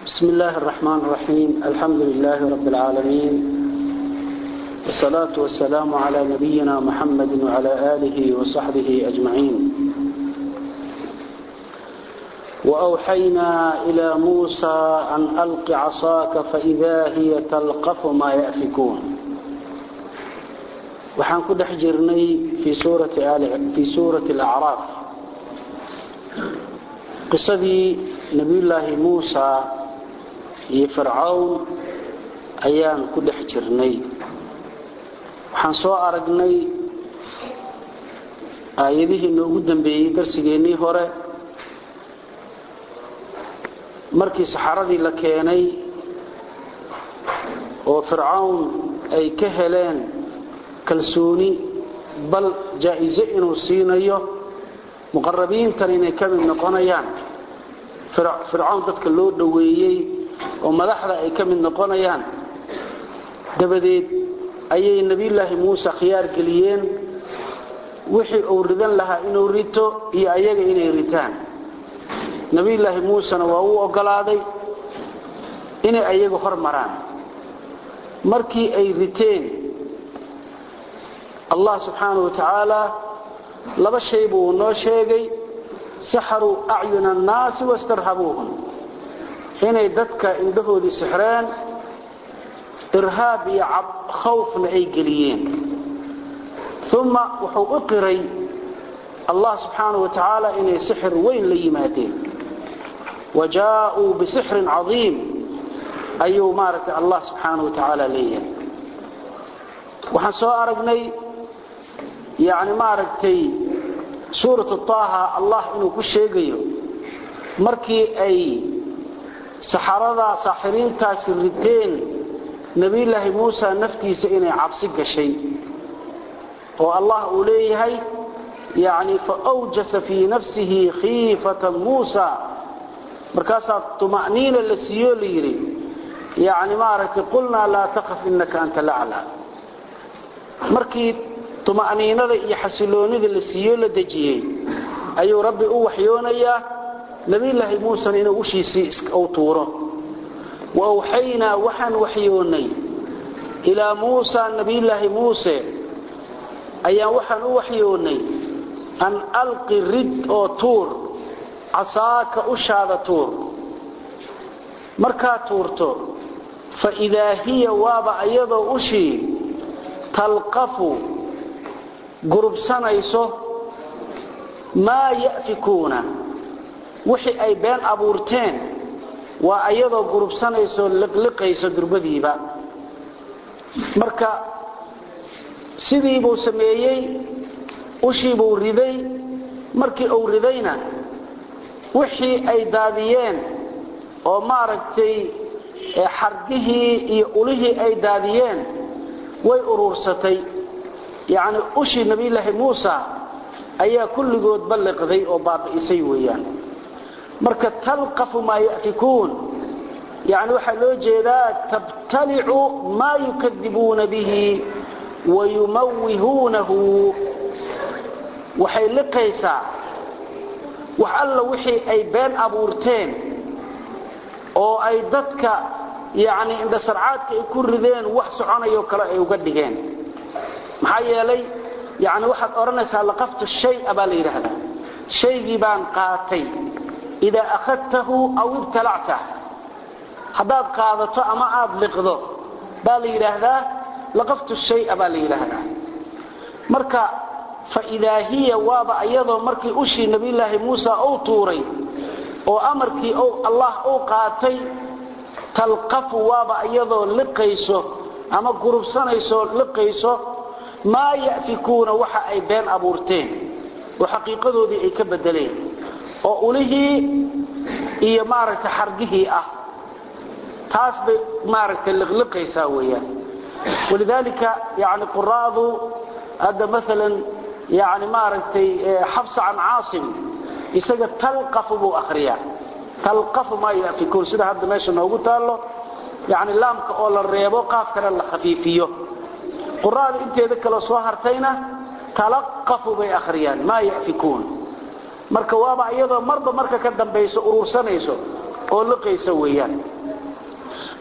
بسم الله الرحمن الرحيم الحمد لله رب العالمين والصلاة والسلام على نبينا محمد وعلى آله وصحبه أجمعين وأوحينا إلى موسى أن ألق عصاك فإذا هي تلقف ما يأفكون waxaan ku dhex jirnay fii suurati alacraaf qisadii nebiyullaahi muusa iyo fircawn ayaan ku dhex jirnay waxaan soo aragnay aayadihii noogu dambeeyey darsigeennii hore markii saxaradii la keenay oo fircawn ay ka heleen kalsooni bal jaa-iso inuu siinayo muqarabiintan inay ka mid noqonayaan fircawn dadka loo dhoweeyey oo madaxda ay ka mid noqonayaan dabadeed ayay nebiyulaahi muuse khiyaar geliyeen wixii uu ridan lahaa inuu rito iyo ayaga inay ritaan nebiyulaahi muusena waa uu ogolaaday inay ayagu hormaraan markii ay riteen allah subxaanau watacaala laba shay buu noo sheegay saxaruu acyuna annaasi wastarhabuuhum inay dadka indhahoodii sixreen irhaab iyo khawfna ay geliyeen uma wuxuu u qiray allah subxaanau watacaala inay sixir weyn la yimaadeen wa jaaءuu bisixrin cadiim ayuu maaragtay allah subxaanau watacaala leeyahay waxaan soo aragnay yani maaragtay suuratu taaha allah inuu ku sheegayo markii ay saxarada saaxiriintaasi riteen nebiyulaahi muusa naftiisa inay cabsi gashay oo allah uu leeyahay yani faawjasa fii nafsihi khiifatan muusa markaasaa tuma'niina la siiyo la yidhi yani maaragtay qulnaa laa takaf inaka anta lacla markii tuma'niinada iyo xasiloonida la siiyo la dejiyey ayuu rabbi u waxyoonayaa nebiyulaahi muusena inuu ushiisii u tuuro wa awxaynaa waxaan waxyoonnay ilaa muusa nebiyulaahi muuse ayaan waxaan u waxyoonnay an alqi rid oo tuur casaaka ushaada tuur markaa tuurto fa idaa hiya waaba iyadoo ushii talqafu gurubsanayso maa ya'fikuuna wixii ay been abuurteen waa ayadoo gurubsanayso liqliqayso durbadiiba marka sidii buu sameeyey ushii buu riday markii uu ridayna wixii ay daadiyeen oo maaragtay xardihii iyo ulihii ay daadiyeen way uruursatay yacni ushii nebiyulaahi muusa ayaa kulligood balliqday oo baabi'isay weeyaan marka talqafu maa ya'fikuun yacni waxaa loo jeedaa tabtalicu maa yukadibuuna bihi wayumawihuunahu waxay liqaysaa wax alla wixii ay been abuurteen oo ay dadka yacni indhasarcaadka ay ku rideen wax soconayoo kale ay uga dhigeen maxaa yeelay yani waxaad odhanaysaa laqaftu shaya baa la yidhaahdaa shaygii baan qaatay idaa akhadtahu aw ibtalactah haddaad qaadato ama aad liqdo baa la yidhaahdaa laqaftu shaya baa la yidhaahdaa marka fa idaa hiya waaba iyadoo markii ushii nebiyulaahi muusa uu tuuray oo amarkii allah uu qaatay talqafu waaba iyadoo liqayso ama gurubsanayso liqayso maa ya'fikuuna waxa ay been abuurteen oo xaqiiqadoodii ay ka bedeleen oo ulihii iyo maaragtay xargihii ah taas bay maaragtay liqliqaysaa weeyaan walidaalika yani quraadu hadda maalan yani maaragtay xabsa can caasim isaga talqafu buu akhriyaa talqafu maa ya'fikuun sida hadda meesha noogu taallo yani laamka oo la reebo qaafkana la khafiifiyo quraada inteeda kale soo hartayna talaqafu bay akhriyaan maa ya'fikuun marka waaba iyadoo marba marka ka dambayso urursanayso oo liqaysa weeyaan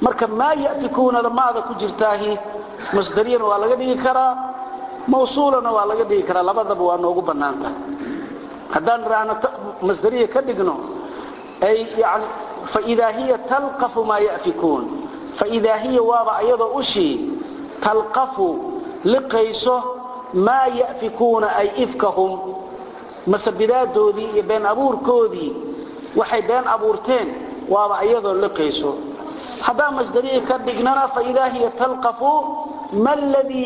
marka maa yafikuunada maada ku jirtaahi masdariyana waa laga dhigi karaa mawsuulana waa laga dhigi karaa labadaba waa noogu bannaanta haddaan idhaahno masdariya ka dhigno ay yani faidaa hiya talqafu maa yafikuun faidaa hiya waaba ayadoo ushii talqafu liqayso maa yafikuuna ay ifkahum masabidaadoodii iyo been abuurkoodii waxay been abuurteen waaba ayadoo liqayso haddaan masdariya ka dhignana faidaa hiya talqafu ma ladii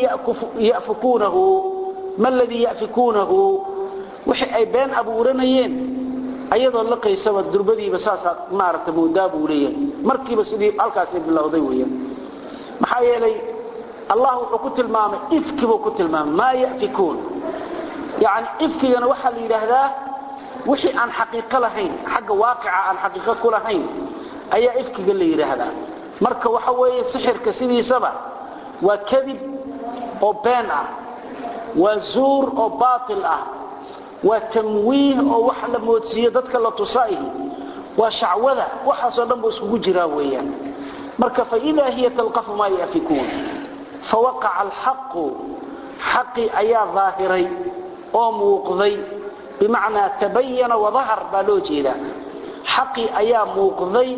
yafikuunahu wixii ay been abuuranayeen ayadoo liqaysaba durbadiiba saasaa maaragta moodaa buu leeyahay markiiba sidii halkaasay bilowday weeyaan maxaa yeelay allah wuxuu ku tilmaamay ifkibuu ku tilmaamay maa yafikuun yani ifkigana waxaa la yidhaahdaa wixii aan xaqiiqo lahayn xagga waaqica aan xaqiiqo ku lahayn ayaa ifkiga la yidhaahdaa marka waxa weeye sixirka sidiisaba waa kadib oo been ah waa zuur oo baatil ah waa tamwiih oo wax la moodsiiyo dadka la tusaihi waa shacwada waxaasoo dhan buu iskugu jiraa weeyaan marka faidaa hiya talqafu maa yafikuun fawaqaca alxaqu xaqii ayaa daahiray oo muuqday bimacnaa tabayana wadahar baa loo jeedaa xaqii ayaa muuqday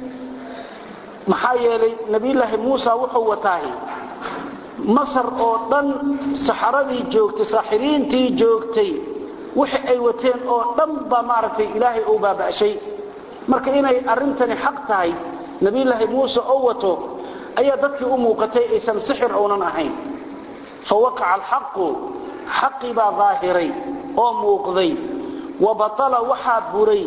maxaa yeelay nabiyulaahi muusa wuxuu wataahi masar oo dhan saxaradii joogtay saaxiriintii joogtay wixii ay wateen oo dhan baa maaragtay ilaahay uu baaba'shay marka inay arrintani xaq tahay nabiyulaahi muuse oo wato ayaa dadkii u muuqatay aysan sixir uunan ahayn fa waqaca alxaqu xaqii baa daahiray oo muuqday wa batala waxaa buray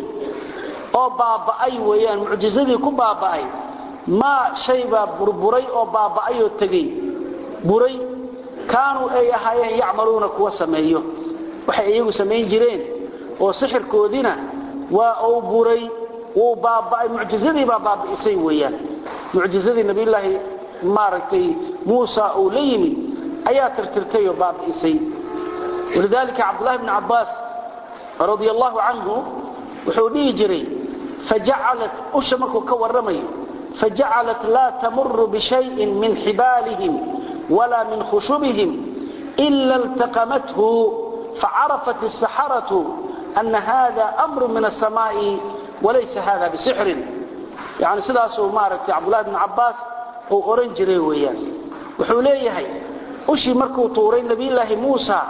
oo baaba'ay weeyaan mucjizadii ku baaba'ay maa shay baa burburay oo baaba'ay oo tegey buray kaanuu ay ahaayeen yacmaluuna kuwa sameeyo waxay iyagu samayn jireen oo sixirkoodiina waa uu buray wuu baaba'ay mucjizadii baa baabi'isay weeyaan mucjizadii nabiyulaahi maaragtay muusa uu la yimid ayaa tirtirtay oo baabi'isay walidaalika cabdullahi bni cabbaas radia allahu canhu wuxuu dhihi jiray fajacalat usha markuu ka warramayo fajacalat laa tamuru bishayin min xibaalihim walaa min khushubihim ila iltaqamathu فعرفت السحرة أن هذا أمر من السماء وليس هذا بسحر يعني سداسو مارك عبد الله بن عباس oo oran jiray weeyaan wuxuu leeyahay ushi markuu tuuray nabi ilaahi Muusa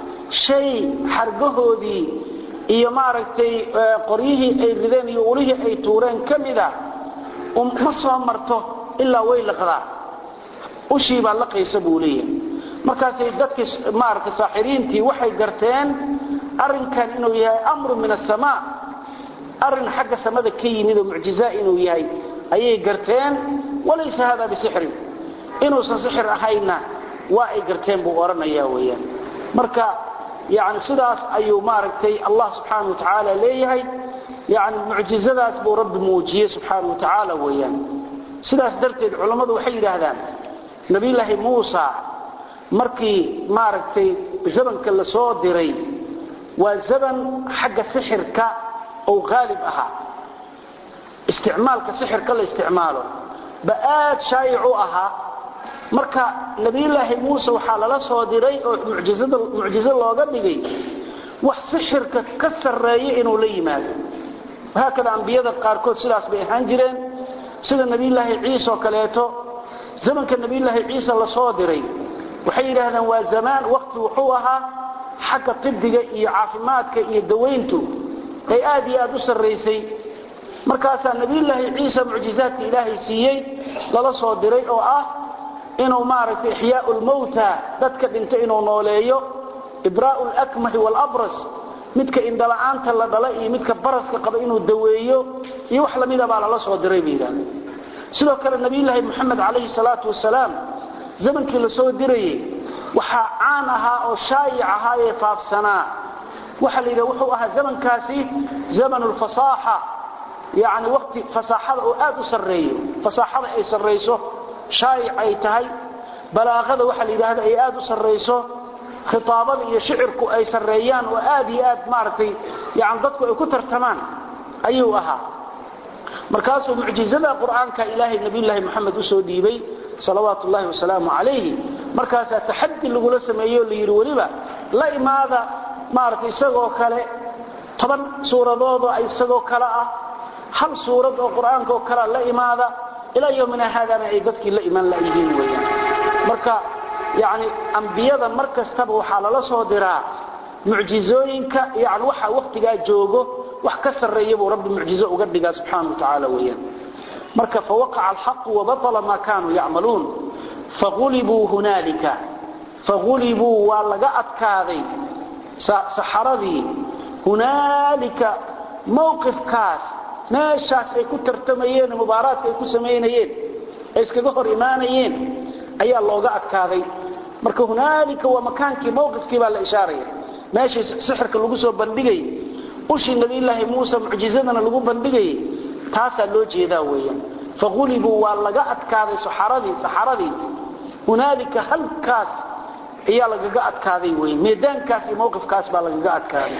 shay xargahoodii iyo maaragtay qoryihii ay rideen iyo ulihii ay tuureen kamida um ma soo marto ilaa way laqdaa ushi baa laqaysa buu leeyahay markaasay dadkii maaragtay saaxiriintii waxay garteen arrinkan inuu yahay amru min asamaa arrin xagga samada ka yimid oo mucjiza inuu yahay ayay garteen walaysa hada bisixrin inuusan sixir ahayna waa ay garteen buu odhanayaa weeyaan marka yani sidaas ayuu maaragtay allah subxaana wa tacaala leeyahay yani mucjizadaas buu rabbi muujiyey subxaana wa tacaala weeyaan sidaas darteed culammadu waxay yidhaahdaan nabiyulaahi muusa markii maaragtay zamanka la soo diray waa zaman xagga sixirka oo haalib ahaa isticmaalka sixirka la isticmaalo ba aad shaayic u ahaa marka nabiyulaahi muuse waxaa lala soo diray oo mucjizo looga dhigay wax sixirka ka sarreeya inuu la yimaado haakada ambiyada qaarkood sidaas bay ahaan jireen sida nabiyulaahi ciise oo kaleeto zamanka nabiyulaahi ciise la soo diray waxay yidhaahdeen waa zamaan waqti wuxuu ahaa xagga tibiga iyo caafimaadka iyo dawayntu ay aad iyo aad u sarraysay markaasaa nabiyulaahi ciise mucjizaadka ilaahay siiyey lala soo diray oo ah inuu maaragtay ixyaau lmawta dadka dhinta inuu nooleeyo ibraa'u lakmahi waalabras midka indhala'aanta la dhala iyo midka baraska qaba inuu daweeyo iyo wax lamida baa lala soo diray bay yidhahdeen sidoo kale nabiyulaahi moxamed calayhi salaatu wasalaam zamankii la soo dirayey waxaa caan ahaa oo shaayic ahaa ee faafsanaa waxa la yidhaha wuxuu ahaa zamankaasi zamanu lfasaaxa yacni waqti fasaaxada oo aad u sarreeyo fasaaxada ay sarrayso shaayic ay tahay balaaqada waxa la yidhaahda ay aad u sarrayso khitaabada iyo shicirku ay sarreeyaan oo aad iyo aad maaragtay yani dadku ay ku tartamaan ayuu ahaa markaasuu mucjizada qur-aanka ilaahay nabiyulaahi moxamed usoo dhiibay salawaatu ullahi wasalaamu calayhi markaasaa taxadi lagula sameeyo la yidhi weliba la imaada maaragtay isagoo kale toban suuradoodoo isagoo kale ah hal suurad oo qur-aanka oo kalea la imaada ilaa yowmina haadana ay dadkii la imaan layihiin weyaan marka yani ambiyada mar kastaba waxaa lala soo diraa mucjizooyinka yani waxa waktigaa joogo wax ka sarreeya buu rabbi mucjizo uga dhigaa subxaana wa tacaala weyaan marka fawaqaca alxaqu wabaطla ma kanuu yacmaluun faulibuu hunaalika faulibuu waa laga adkaaday saxaradii hunaalika mowqifkaas meeshaas ay ku tartamayeen mubaaraadka ay ku samaynayeen ay iskaga hor imaanayeen ayaa looga adkaaday marka hunaalika waa makaankii mowqifkii baa la ishaaraya meeshii sixirka lagu soo bandhigayay ushii nabiyulaahi muuse mucjizadana lagu bandhigayay taasaa loo jeedaa weeyaan faulibuu waa laga adkaaday saxaradii saxaradii hunaalika halkaas ayaa lagaga adkaaday wey meedaankaas iyo mowqifkaas baa lagaga adkaaday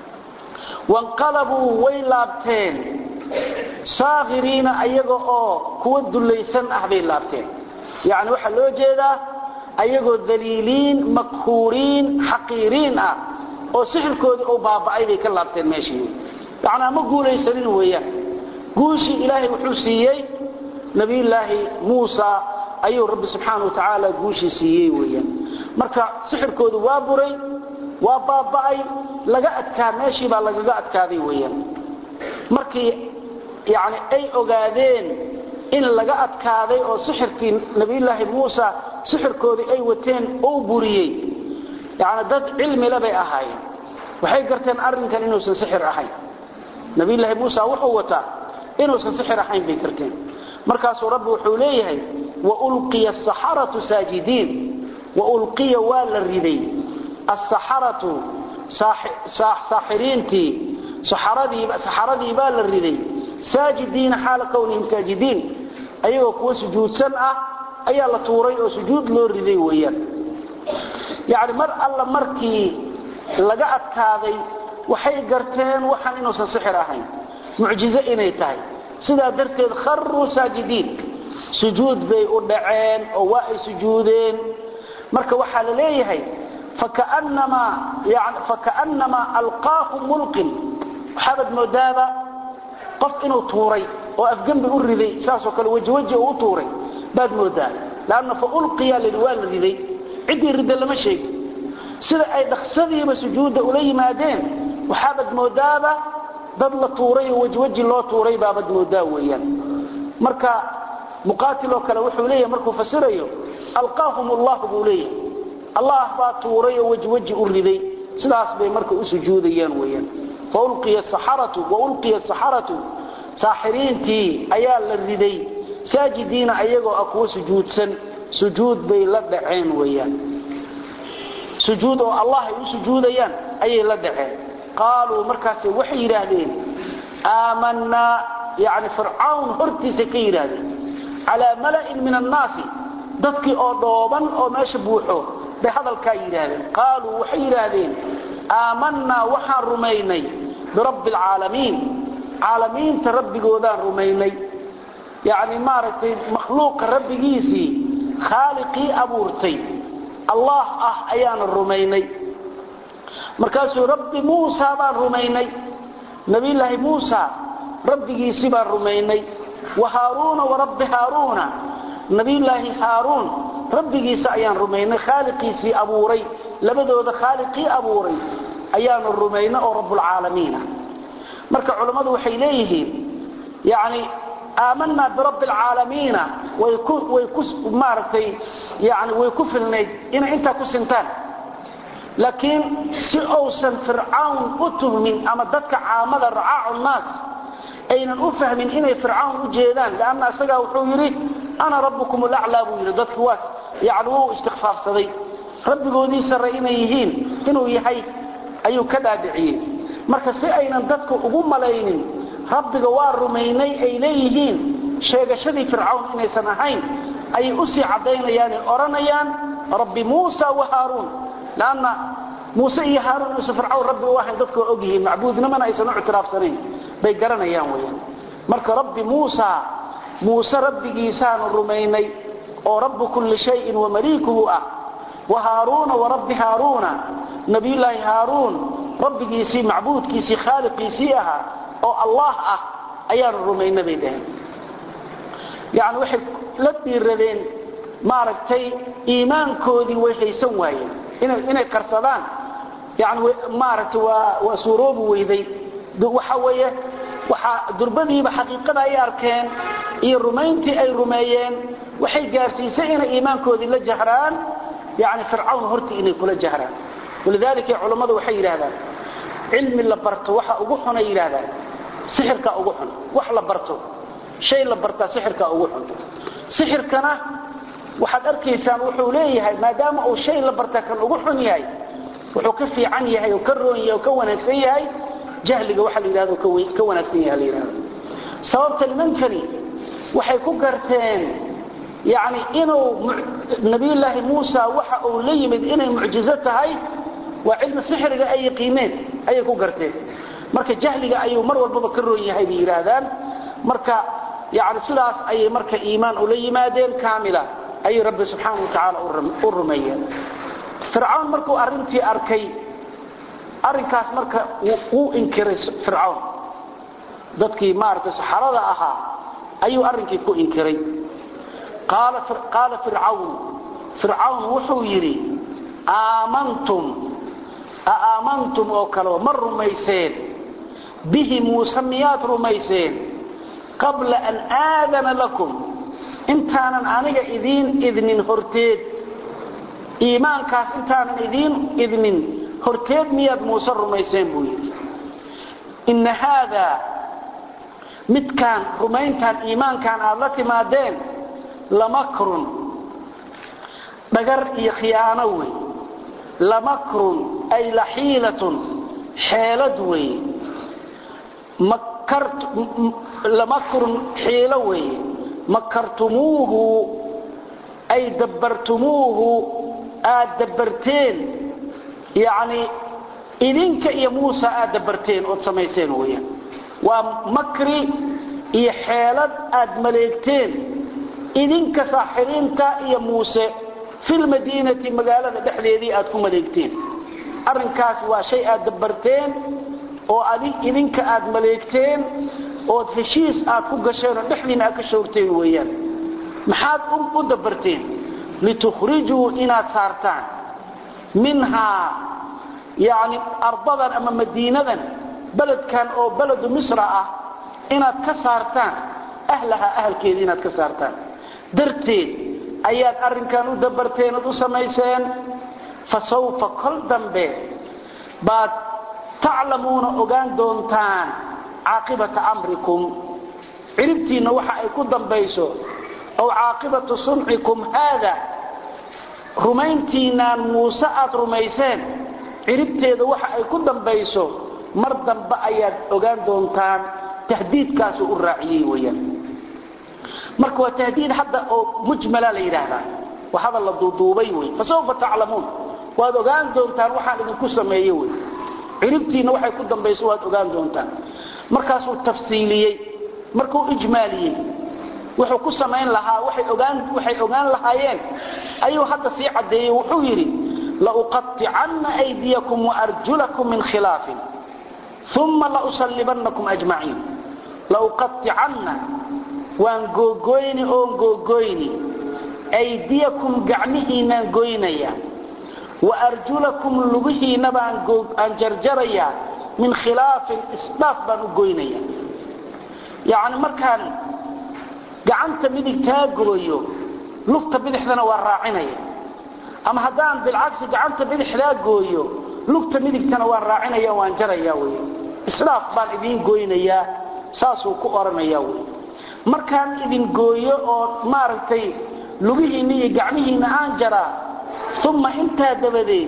wanqalabuu way laabteen saakhiriina ayaga oo kuwa dullaysan ah bay laabteen yacni waxaa loo jeedaa ayagoo daliiliin makhuuriin xaqiiriin ah oo sixirkoodii uu baaba'ay bay ka laabteen meeshii yacnaa ma guulaysanin weeyaan guushii ilaahay wuxuu siiyey nabiyulaahi muusa ayuu rabbi subxaana wa tacaala guushii siiyey weeyaan marka sixirkoodu waa buray waa baaba'ay laga adkaa meeshii baa lagaga adkaaday weeyaan markii yani ay ogaadeen in laga adkaaday oo sixirkii nabiyulaahi muusa sixirkoodii ay wateen ou buriyey yani dad cilmile bay ahaayeen waxay garteen arrinkan inuusan sixir ahayn nabiyulaahi muusa wuxuu wataa inuusan sixir ahayn bay garteen markaasuu rabbi wuxuu leeyahay waulqiya asaxaratu saajidiin waulqiya waa la riday asaxaratu saaxiriintii saxaradii baa la riday saajidiina xaala kownihim saajidiin ayagoo kuwa sujuudsan ah ayaa la tuuray oo sujuud loo riday weeyaan yacni mar alla markii laga adkaaday waxay garteen waxaan inuusan sixir ahayn mucjizo inay tahay sidaa darteed kharuu saajidiin sujuud bay u dhaceen oo waa ay sujuudeen marka waxaa la leeyahay fakaأnamaa alqaahu mulqin waxaabad moodaaba qof inuu tuuray oo afgembi u riday saasoo kale wejweji uu u tuuray baad moodaa lanna faulqiya lii waa la riday ciddii rida lama sheegi sida ay dhaksadiiba sujuudda ula yimaadeen waxaabad moodaaba dad la tuuray oo wejweji loo tuuray baabad moodaa weeyaan marka muqaatiloo kale wuxuu leeyahay markuu fasirayo alqaahum allah buu leeyahay allah baa tuuray oo wejweji u riday sidaas bay marka u sujuudayaan weeyaan faulqiya saxaratu waulqiya saxaratu saaxiriintii ayaa la riday saajidiina ayagoo ah kuwa sujuudsan sujuud bay la dhaceen weeyaan sujuud oo allah ay u sujuudayaan ayay la dhaceen qaaluu markaase waxay yidhaahdeen aamanaa yani fircawn hortiisa ka yidhaahdeen calaa mala'in min annaasi dadkii oo dhooban oo meesha buuxo bay hadalkaa yidhaahdeen qaaluu waxay yidhaahdeen aamanaa waxaan rumaynay birabbi alcaalamiin caalamiinta rabbigoodaan rumaynay yacni maaragtay makhluuqa rabbigiisii khaaliqii abuurtay allah ah ayaanu rumaynay markaasuu rabbi muusa baan rumaynay nabiyulaahi muusa rabbigiisii baan rumaynay wa haaruuna warabbi haaruuna nabiyulaahi haaruun rabbigiisa ayaan rumaynay khaaliqiisii abuuray labadooda khaaliqii abuuray ayaanu rumaynay oo rabbulcaalamiina marka culammadu waxay leeyihiin yani aamanaa birabbi alcaalamiina way ku way ku maaragtay yani way ku filnayd inay intaa ku sintaan laakiin si uusan fircawn u tuhmin ama dadka caamada racaacu naas aynan u fahmin inay fircawn u jeedaan lanna isagaa wuxuu yidhi ana rabbukum laclaa buu yidhi dadki waas yani wuu istikfaafsaday rabbigoodii sarre inay yihiin inuu yahay ayuu ka dhaadhiciyey marka si aynan dadku ugu malaynin rabbiga waa rumaynay ay leeyihiin sheegashadii fircawn inaysan ahayn ayay usii caddaynayaanay odhanayaan rabbi muusa wa haaruun lanna muuse iyo haaruun inuusan fircawn rabbi u ahayn dadku waa ogyihiin macbuudnimana aysan u ictiraafsanayn bay garanayaan weyaan marka rabbi muusa muuse rabbigiisaanu rumaynay oo rabbu kulli shayin wa maliikuhu ah wa haaruuna wa rabbi haaruuna nabiyullaahi haaruun rabbigiisii macbuudkiisii khaaliqiisii ahaa oo allah ah ayaanu rumaynay bay dhaheen yani waxay la dhiiradeen maaragtay iimaankoodii way haysan waayeen inay qarsadaan yani maaragtay waa waa suuroobi weyday waxa weeye waxaa durbadiiba xaqiiqada ay arkeen iyo rumayntii ay rumeeyeen waxay gaarsiisay inay iimaankoodii la jahraan yani fircawn hortii inay kula jahraan walidaalika culammadu waxay yidhahdaan cilmi la barto waxa ugu xun ay yidhahdaan sixirka ugu xun wax la barto shay la bartaa sixirka ugu xun sixirkana waxaad arkaysaan wuxuu leeyahay maadaama uu shay la barta kan ugu xun yahay wuxuu ka fiican yahay oo ka roon yahay oo ka wanaagsan yahay jahliga waxa la yidhahdo ka wanaagsan yahay la yidhahdo sababta nimankani waxay ku garteen yani inuu nabiyullaahi muusa waxa uu la yimid inay mucjizo tahay waa cilmi sixriga ay yaqiineen ayay ku garteen marka jahliga ayuu mar walbaba ka roon yahay bay yidhaahdaan marka yani sidaas ayay marka iimaan ula yimaadeen kaamila ayay rabbi subxaana wa tacaala u rumeeyeen fircawn markuu arrintii arkay arrinkaas marka wuu inkiray fircawn dadkii maaragtay saxarada ahaa ayuu arrinkii ku inkiray qaala fircawn fircawn wuxuu yidhi aamantum aamantum oo kaleo ma rumayseen bihi muuse miyaad rumayseen qabla an aadana lakum intaanan aniga idiin idnin horteed iimaankaas intaanan idiin idnin horteed miyaad muuse rumayseen buu yidhi inna haadaa midkaan rumayntaan iimaankaan aad la timaadeen lamakrun dhagar iyo khiyaano wey lamakrun ay laxiilatun xeelad wey lamakrun xiilo wey makartumuuhu ay dabbartumuuhu aad dabbarteen yacni idinka iyo muusa aad dabbarteen ood samayseen weeyaan waa makri iyo xeelad aad maleegteen idinka saaxiriinta iyo muuse filmadiinati magaalada dhexdeedii aad ku maleegteen arrinkaas waa shay aad dabbarteen oo idinka aad maleegteen ood heshiis aad ku gasheen oo dhexdiina aad ka shoorteen weeyaan maxaad u dabbarteen litukhrijuu inaad saartaan minhaa yacni ardadan ama madiinadan beledkan oo beledu misra ah inaad ka saartaan ahlaha ahalkeeda inaad ka saartaan darteed ayaad arrinkan u dabarteen ood u samayseen fa sawfa kol dambe baad taclamuuna ogaan doontaan caaqibata amrikum ciribtiinna waxa ay ku dambayso ow caaqibatu suncikum haada rumayntiinaan muuse aad rumayseen ciribteeda waxa ay ku dambayso mar dambe ayaad ogaan doontaan tahdiidkaasuu u raaciyey weyaan marka waa tahdiid hadda oo mujmala la yidhaahdaa waa hadal la duuduubay wey fasawfa taclamuun waad ogaan doontaan waxaan idinku sameeye wey ciribtiinna waxay ku dambayso waad ogaan doontaan markaasuu tafsiiliyey markuu ijmaaliyey wuxuu ku samayn lahaa waxay ogaan lahaayeen ayuu hadda sii caddeeyey wuxuu yidhi lauqaطicanna aydiyakum waarjulakum min khilaafin uma lausallibannakum ajmaciin lauqaطicanna waan googoyni oon googoyni aydiyakum gacmihiinaan goynaya waarjulakum lugihiinna baan aan jarjarayaa min khilaafin isdhaaf baan u goynaya yacni markaan gacanta midigtaa gooyo lugta bidixdana waa raacinaya ama haddaan bilcagsi gacanta bidixdaa gooyo lugta midigtana waan raacinaya waan jaraya wy isdhaaf baan idiin goynayaa saasuu ku odhanaya wy markaan idin gooyo oo maaragtay lugihiinna iyo gacmihiinna aan jaraa uma intaa dabadeed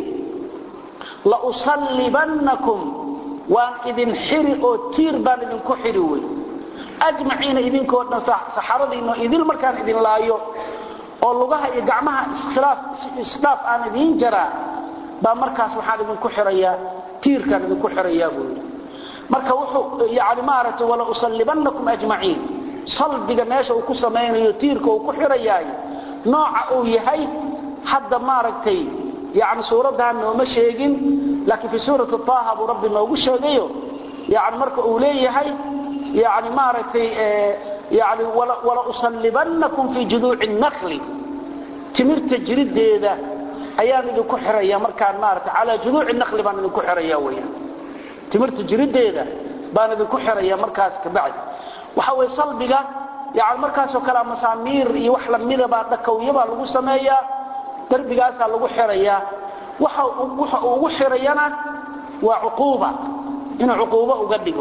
la usallibannakum waan idin xiri oo tiir baan idinku xiri wey ajmaciina idinkoo dhan saxaradiinno idil markaan idin laayo oo lugaha iyo gacmaha isdhaaf aan idiin jaraa baa markaas waxaan idinku xirayaa tiirkaan idinku xirayaa buu yidhi marka wuxuu yani maaragtay wala usallibannakum ajmaciin salbiga meesha uu ku samaynayo tiirka uu ku xirayaay nooca uu yahay hadda maaragtay yani suuraddan nooma sheegin laakiin fi suurati taaha buu rabbi noogu sheegayo yani marka uu leeyahay yani maaragtay yani wala usallibannakum fii juduuci nakli timirta jirideeda ayaan idinku xiraya markaan maarata calaa juduuci nakli baan idinku xiraya weyaan timirta jirideeda baan idinku xiraya markaas kabacdi waxa weye salbiga yani markaasoo kale masaamiir iyo wax lamidabaa dhakawiyabaa lagu sameeyaa darbigaasaa lagu xirayaa waxa uu ugu xirayana waa cuquuba inuu cuquubo uga dhigo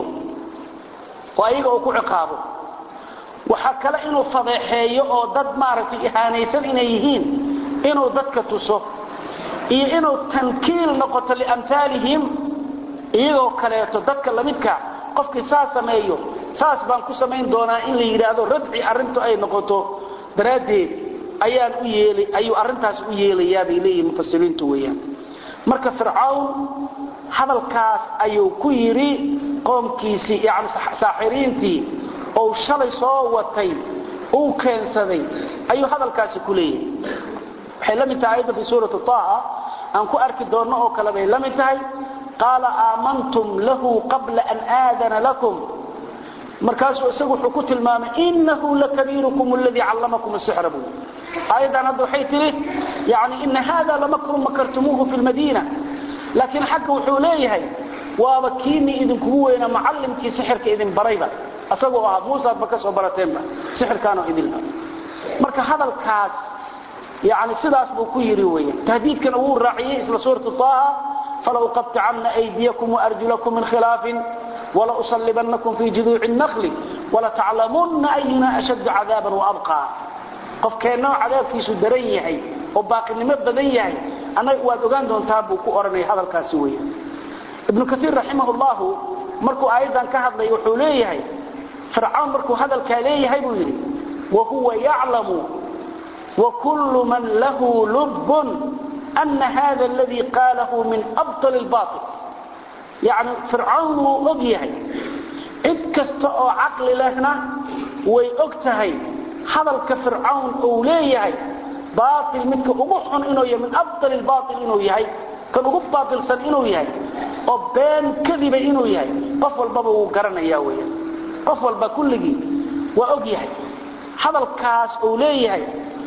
oo ayaga uu ku ciqaabo waxa kale inuu fadeexeeyo oo dad maaragtay ihaanaysan inay yihiin inuu dadka tuso iyo inuu tankiil noqoto liamhaalihim iyagoo kaleeto dadka lamidka qofkii saas sameeyo saas baan ku samayn doonaa in la yidhaahdo radci arrintu ay noqoto daraaddeed ayaan u yeelay ayuu arrintaas u yeelayaa bay leeyihin mufasiriintu weeyaan marka fircawn hadalkaas ayuu ku yidhi qoomkiisii yani saaxiriintii ou shalay soo watay uu keensaday ayuu hadalkaasi ku leeyahay waxay la mid tahay ayadda fi suurati taha aan ku arki doonno oo kale bay la mid tahay qaala aamantum lahu qabla an aadana lakum markaasuu isagu wuxuu ku tilmaamay inahu lakabiirukum aladii callamakum asixra buu aayaddan hadda waxay tihi yani ina hada lamakrun makartumuuhu fi lmadiina laakiin xagga wuxuu leeyahay waaba kiinii idinkugu weyna macallimkii sixirka idin barayba asagoo ahaa muusaadba ka soo barateenba sixirkaanoo idinba marka hadalkaas yani sidaas buu ku yidhi weyan tahdiidkana wuu raaciyey isla suurati taaha fala uqaطicanna aydiyakum waarjulakum min khilaafin wala usallibannakum fii juduuci الnakli walataclamunna ayuna ashaddu cadaaban waabqaa qofkeennoo cadaabkiisu daran yahay oo baaqinimo badan yahay annaga waad ogaan doontaa buu ku odhanaya hadalkaasi weya ibnu kaiir raximah llahu markuu aayaddan ka hadlay wuxuu leeyahay fircawn markuu hadalkaa leeyahay buu yidhi wahuwa yaclamu wakullu man lahu lubbun ana hada aladii qaalahu min abطal اlbaطil yani fircawn wuu og yahay cid kasta oo caqli lehna way og tahay hadalka fircawn uu leeyahay baail midka ugu xun inuu yahay min abطal اlbaطil inuu yahay kan ugu baailsan inuu yahay oo been kadiba inuu yahay qof walbaba wuu garanaya weyan qof walba kulligii waa og yahay hadalkaas uu leeyahay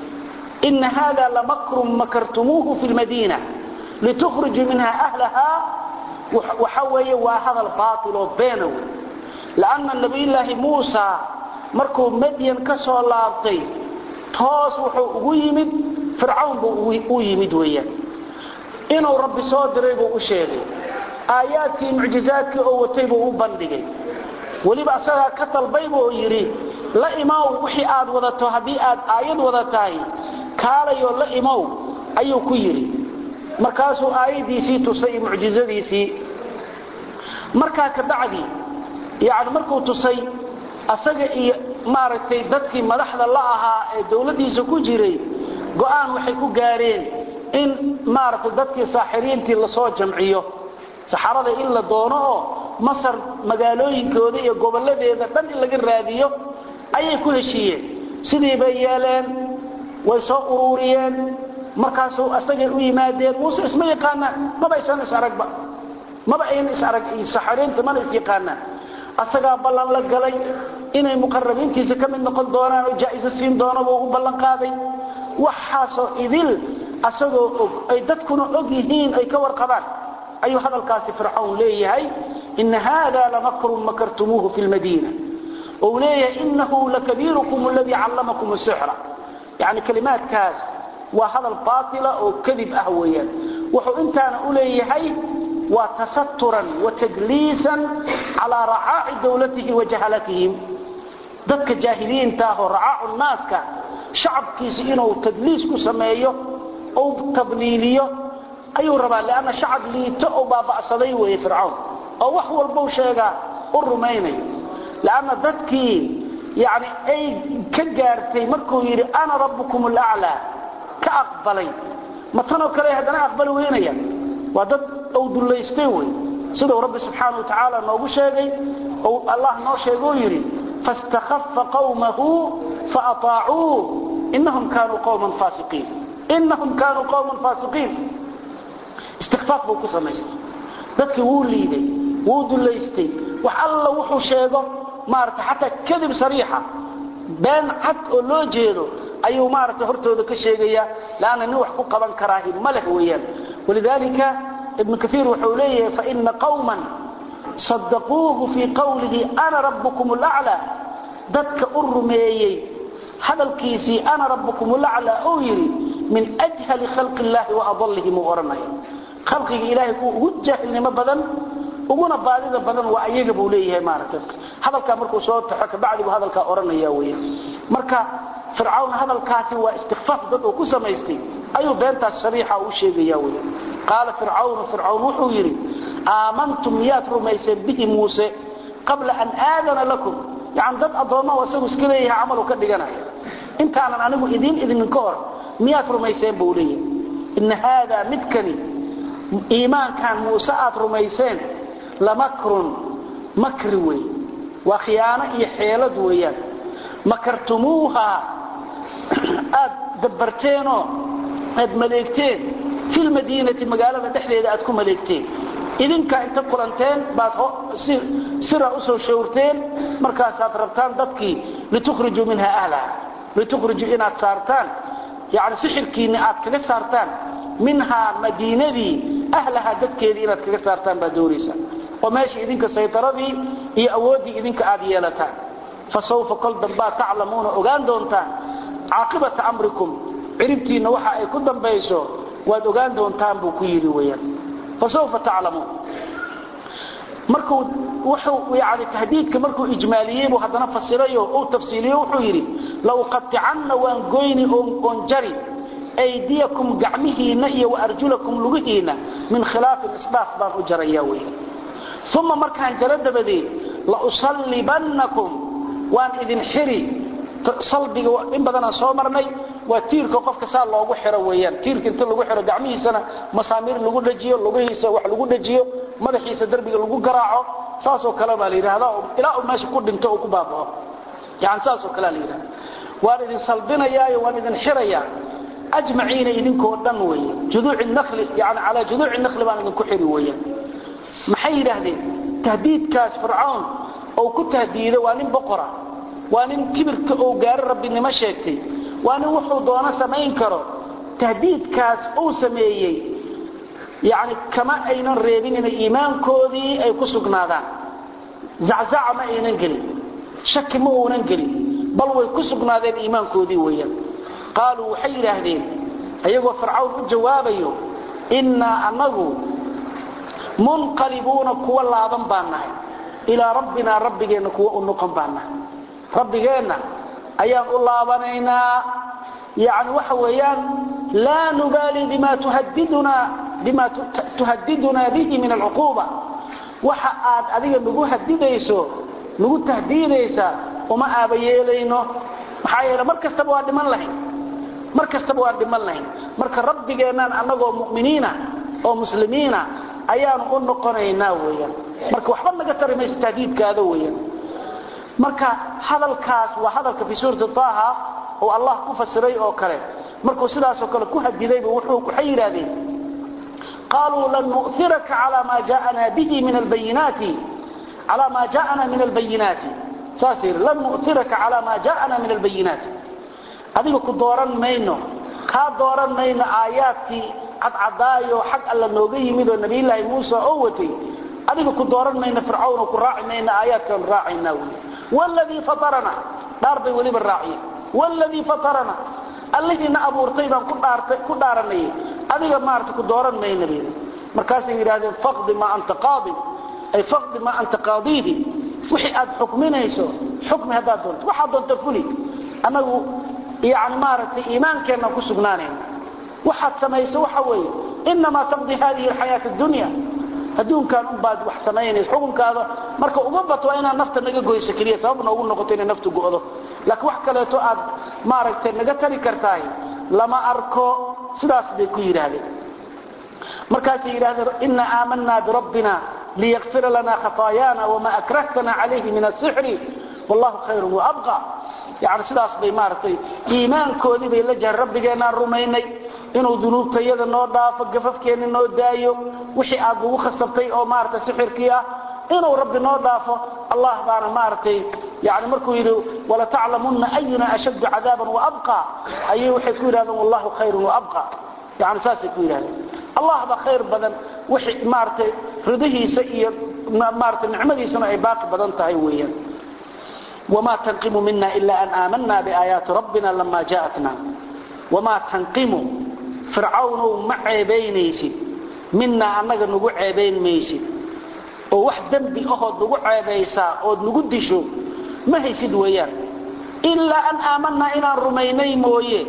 ina hada lamakrun makartumuuhu fi lmadiina litukhrijuu minha ahlaha waxa weeye waa hadal baail oo beena wey lanna nabiyulaahi muusa markuu madyan ka soo laabtay toos wuxuu ugu yimid fircawn buu u yimid weeyaan inuu rabbi soo diray buu u sheegay aayaadkii mucjizaadkii oo watay buu u bandhigay weliba asagaa ka dalbay buu yidhi la imow wixii aad wadato haddii aad aayad wadatahay kaalayoo la imow ayuu ku yidhi markaasuu aayaddiisii tusay iyo mucjizadiisii markaa kabacdi yani markuu tusay asaga iyo maaragtay dadkii madaxda la ahaa ee dowladdiisa ku jiray go'aan waxay ku gaareen in maaragtay dadkii saaxiriintii lasoo jamciyo saxarada in la doono oo masar magaalooyinkooda iyo gobolladeeda dhan in laga raadiyo ayay ku heshiiyeen sidii bay yeeleen way soo uruuriyeen markaasuu asagay u yimaadeen muuse isma yaqaanaan maba aysan isaragba maba ayna isarag saxariinta mana is yaqaanaan asagaa ballan la galay inay muqarabiintiisa ka mid noqon doonaan oo jaa'iso siin doonaba ugu ballan qaaday waxaasoo idil asagoo og ay dadkuna og yihiin ay ka warqabaan ayuu hadalkaasi fircawn leeyahay ina hada lamakrun makartumuuhu fi lmadiina ou leeyahay inahu lakabiirukum aladii callamakum sixra yani kalimaadkaas waa hadal baatila oo kadib ah weeyaan wuxuu intaana u leeyahay waa tasaturan wa tadliisan calaa racaaci dowlatihi wa jahalatihim dadka jaahiliinta ah oo racaacu naaska shacabkiisi inuu tadliis ku sameeyo ou tabliiliyo ayuu rabaa lanna shacab liito oo baaba'saday weeye fircawn oo wax walbau sheegaa u rumaynayo lanna dadkii yani ay ka gaartay markuu yidhi ana rabbukum alaclaa ka aqbalay ma tanoo kale haddana aqbali weynaya waa dad ou dullaystay wey siduu rabbi subxaana wa tacaala noogu sheegay ou allah noo sheegou yidhi faاstakhafa qawmahu faataacuuh inahum kaanuu qawman faasiqiin inahum kaanuu qawman faasiqiin istikfaaf buu ku samaystay dadkii wuu liiday wuu dulaystay wax alla wuxuu sheego maarata xataa kadib sariixa been cad oo loo jeedo ayuu maarata hortooda ka sheegaya lanna nin wax ku qaban karaahi ma leh weeyaan walidaalika ibnu kaiir wuxuu leeyahay faina qawman sadaquuhu fii qawlihi ana rabbukum laclaa dadka u rumeeyey hadalkiisii ana rabbukum laclaa uu yidhi min ajhali khalqi illaahi wa adallihim uu odhanaya khalqiga ilaahay kuwa ugu jaahilnimo badan uguna baadida badan waa ayaga buu leeyahay maarata hadalkaa markuu soo taxo kabacdi buu hadalkaa odhanaya weya marka fircawn hadalkaasi waa istikfaaf dad uu ku samaystay ayuu beentaas sariixa u sheegaya wey qaala fircawnu fircawn wuxuu yidhi aamantum miyaad rumayseen bihi muuse qabla an aadana lakum yani dad addoomma isagu iska leeyahay camalu ka dhiganaya intaanan anigu idiin idinin ka hor miyaad rumayseen buu leeyahay ina haada midkani iimaankan muuse aad rumayseen lamakrun makri wey waa khiyaano iyo xeelad weeyaan makartumuuha aad dabbarteenoo aad maleegteen fi lmadiinati magaalada dhexdeeda aad ku maleegteen idinkaa inta kulanteen baad sira usoo shawrteen markaasaad rabtaan dadkii litukhrijuu minha ahlaha litukhrijuu inaad saartaan yani sixirkiinni aad kaga saartaan minhaa madiinadii ahlaha dadkeedii inaad kaga saartaan baad doonaysaa oo meesha idinka saytaradii iyo awooddii idinka aad yeelataan fasawfa kol dambaad taclamuuna ogaan doontaan caaqibata amrikum ciribtiinna waxa ay ku dambayso waad ogaan doontaan buu ku yidhi weyaan fasawfa taclamuun markuu wuxuu yani tahdiidka markuu ijmaaliyey buu haddana fasirayo uu tafsiiliyo wuxuu yidhi lauqaticanna waan goyni oon jari aydiyakum gacmihiinna iyo waarjulakum lugihiinna min khilaafin isdhaaf baan u jaraya weya uma markaan jaro dabadeed lausallibannakum waan idin xiri salbiga in badanaan soo marnay waa tiirka qofka saa loogu xiro weyaan tiirka inta lagu xiro gacmihiisana masaamiir lagu dhajiyo lugihiisa wax lagu dhajiyo madaxiisa derbiga lagu garaaco saasoo kale baa la yidhahdaa ilaa uu meesha ku dhinto uu ku baabao yani saasoo kalea la yidhahda waan idin salbinayaayo waan idin xirayaa ajmaciina idinkoo dhan weeye juduuci nali yani calaa juduuci nakli baan idinku xiri weeyaan maxay yidhaahdeen tahdiidkaas fircawn ou ku tahdiido waa nin boqora waa nin kibirka ou gaaro rabbinimo sheegtay waa nin wuxuu doono samayn karo tahdiidkaas uu sameeyey yani kama aynan reebin inay iimaankoodii ay ku sugnaadaan zaczaca ma aynan gelin shaki ma uunan gelin bal way ku sugnaadeen iimaankoodii weeyaan qaaluu waxay yidhaahdeen ayagoo fircawn u jawaabayo innaa anagu munqalibuuna kuwa laaban baan nahay ilaa rabbinaa rabbigeenna kuwa u noqon baan nahay rabbigeenna ayaan u laabanaynaa yani waxa weeyaan laa nubaali bima tuhadidunaa bihi min alcuquuba waxa aad adiga nagu hadidayso nagu tahdiidaysaa uma aaba yeelayno maxaa yeele mar kastaba waa dhiman lahayn mar kastaba waa dhiman lahayn marka rabbigeennaan annagoo mu'miniina oo muslimiina ayaanu u noqonaynaa weyaan marka waxba naga tari mayso tahdiidkaada weyaan marka hadalkaas waa hadalka fii suurati taaha oo allah ku fasiray oo kale markuu sidaasoo kale ku hadidayba waxay yidhaahdeen qaaluu lan nu'iraka calaa maa jaaana bihi min albayinaati calaa maa jaaana min albayinaati saas yidhi lan nu'iraka calaa maa jaaana min albayinaati adiga ku dooran mayno kaa dooran mayno aayaadkii cadcadaayo xag alla nooga yimid oo nabiyulaahi muuse oo watay adiga ku dooran mayno fircawn ku raaci mayno aayaadkaan raacaynaa wy wladii fatarana dhaar bay weliba raaciyeen wladii fatarana allihiina abuurtay baan ku dhaaranayay adiga maarata ku dooran mayna bay markaasay yidhahdeen faqdi maa anta qaadi ay faqdi maa anta qaadiihi wixii aad xukminayso xukmi haddaad doonto waxaad doonta fuli annagu yani maaragtay iimaankeennan ku sugnaanayna waxaad samayso waxa weeye inamaa taqdi hadihi alxayaat addunya adduunkan unbaad wax samaynaysa xukunkaada marka uma bato waa inaad nafta naga goyso keliya sabab noogu noqoto inay naftu go'do laakiin wax kaleeto aad maaragtay naga tari kartahay lama arko sidaas bay ku yidhaahdeen markaasay yidhahdeen inna aamanaa birabbina liyakfira lana khataayaana wama akrahtana calayhi min asixri wallahu khayrun waabqa yani sidaas bay maaragtay iimaankoodii bay la jahan rabbigeenaan rumaynay inuu dunuubtayada noo dhaafo gafafkeenna noo daayo wixii aad nagu khasabtay oo maaragtay sixirkii ah inuu rabbi noo dhaafo allah baana maaragtay yani markuu yidhi walataclamunna ayuna ashaddu cadaaban waabqa ayay waxay ku yidhahdeen wallahu khayrun waabqa yani saasay ku yidhahdeen allah baa khayr badan wixii maaragtay ridihiisa iyo maaragtay nicmadiisana ay baaqi badan tahay weeyaan وما تنقم منا إلا أن آمنا بآيات ربنا لما جاءتنا وما تنقم فرعون معيبينيسي منا أنك نقو عيبين ميسي وواحد دنبي أهد نقو عيبيسا أود نقو دشو ما هي سيد ويان إلا أن آمنا إلى الرميني مويه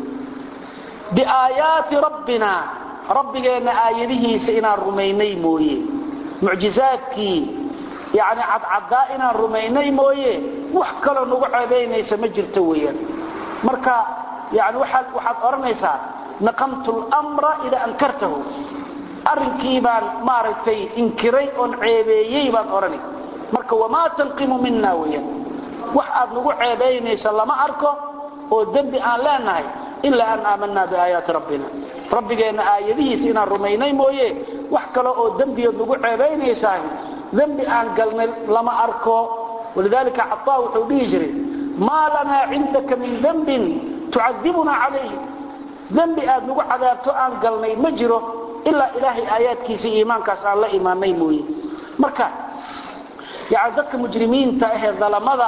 بآيات ربنا ربنا آياته سإنا الرميني مويه معجزاتك يعني عد عدائنا الرميني مويه wax kale nagu ceebeynaysa ma jirto weeyaan marka yani waxaad waxaad oranaysaa naqamtu al-amra ila ankartahu arrinkii baan maaragtay inkiray oon ceebeeyey baan orani marka wamaa tanqimu minna weeyaan wax aad nagu ceebeynaysa lama arko oo dembi aan leenahay ilaa an aamanaa biaayaati rabbina rabbigeenna aayadihiisa inaan rumaynay mooye wax kale oo dembiyood nagu ceebeynaysaa dembi aan galnay lama arko ولذلك عطاء وحوديه جري ما لنا عندك من ذنب تعذبنا عليه ذنب آد نقو عذابتو آن قلني مجره إلا إلهي آيات كيسي إيمان كاس الله إيماني موي مركا يعني ذلك مجرمين تأهي ظلمضة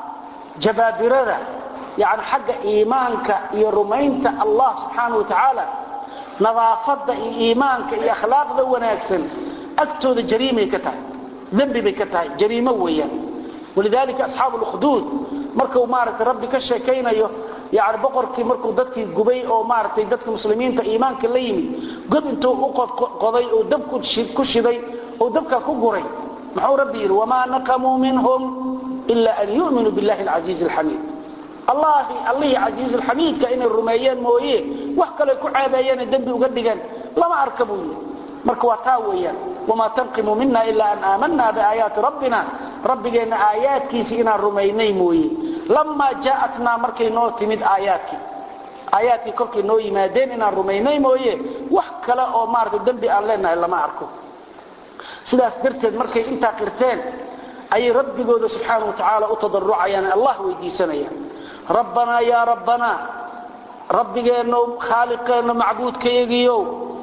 جبابرة يعني حق إيمانك يرمينت الله سبحانه وتعالى نظافة إيمانك إخلاق ذو وناكسن أكتو ذا جريمة كتاي ذنب بكتاي جريمة وياه ولذلك أصحاب الأخدود مركوا مارت ربي كشيكينيو يعني بقركي مركوا ددكي غبي او مارتي ددك مسلمين تا ايمانك ليمي قد انتو اقد قضي او دبك كشدي او دبك كغري محو ربي وما نقموا منهم الا ان يؤمنوا بالله العزيز الحميد الله الله عزيز الحميد كأن الرميان مويه وحكى كو عابيان دنبي uga dhigan lama arkabuyo marka waa taa weeyaan wama tanqimu minna illa an amanna bi ayati rabbina rabbigeena aayaadkiisa inaan rumaynay mooye lamaa jaaatnaa markay noo timid aayaadkii aayaadkii kolkay noo yimaadeen inaan rumaynay mooye wax kale oo maarata dembi aan leenahay lama arko sidaas darteed markay intaa qirteen ayay rabbigooda subxaana wa tacaala u tadarucayaan allah weydiisanayaan rabbanaa yaa rabbanaa rabbigeenno khaaliqeenno macbuudkayagiyow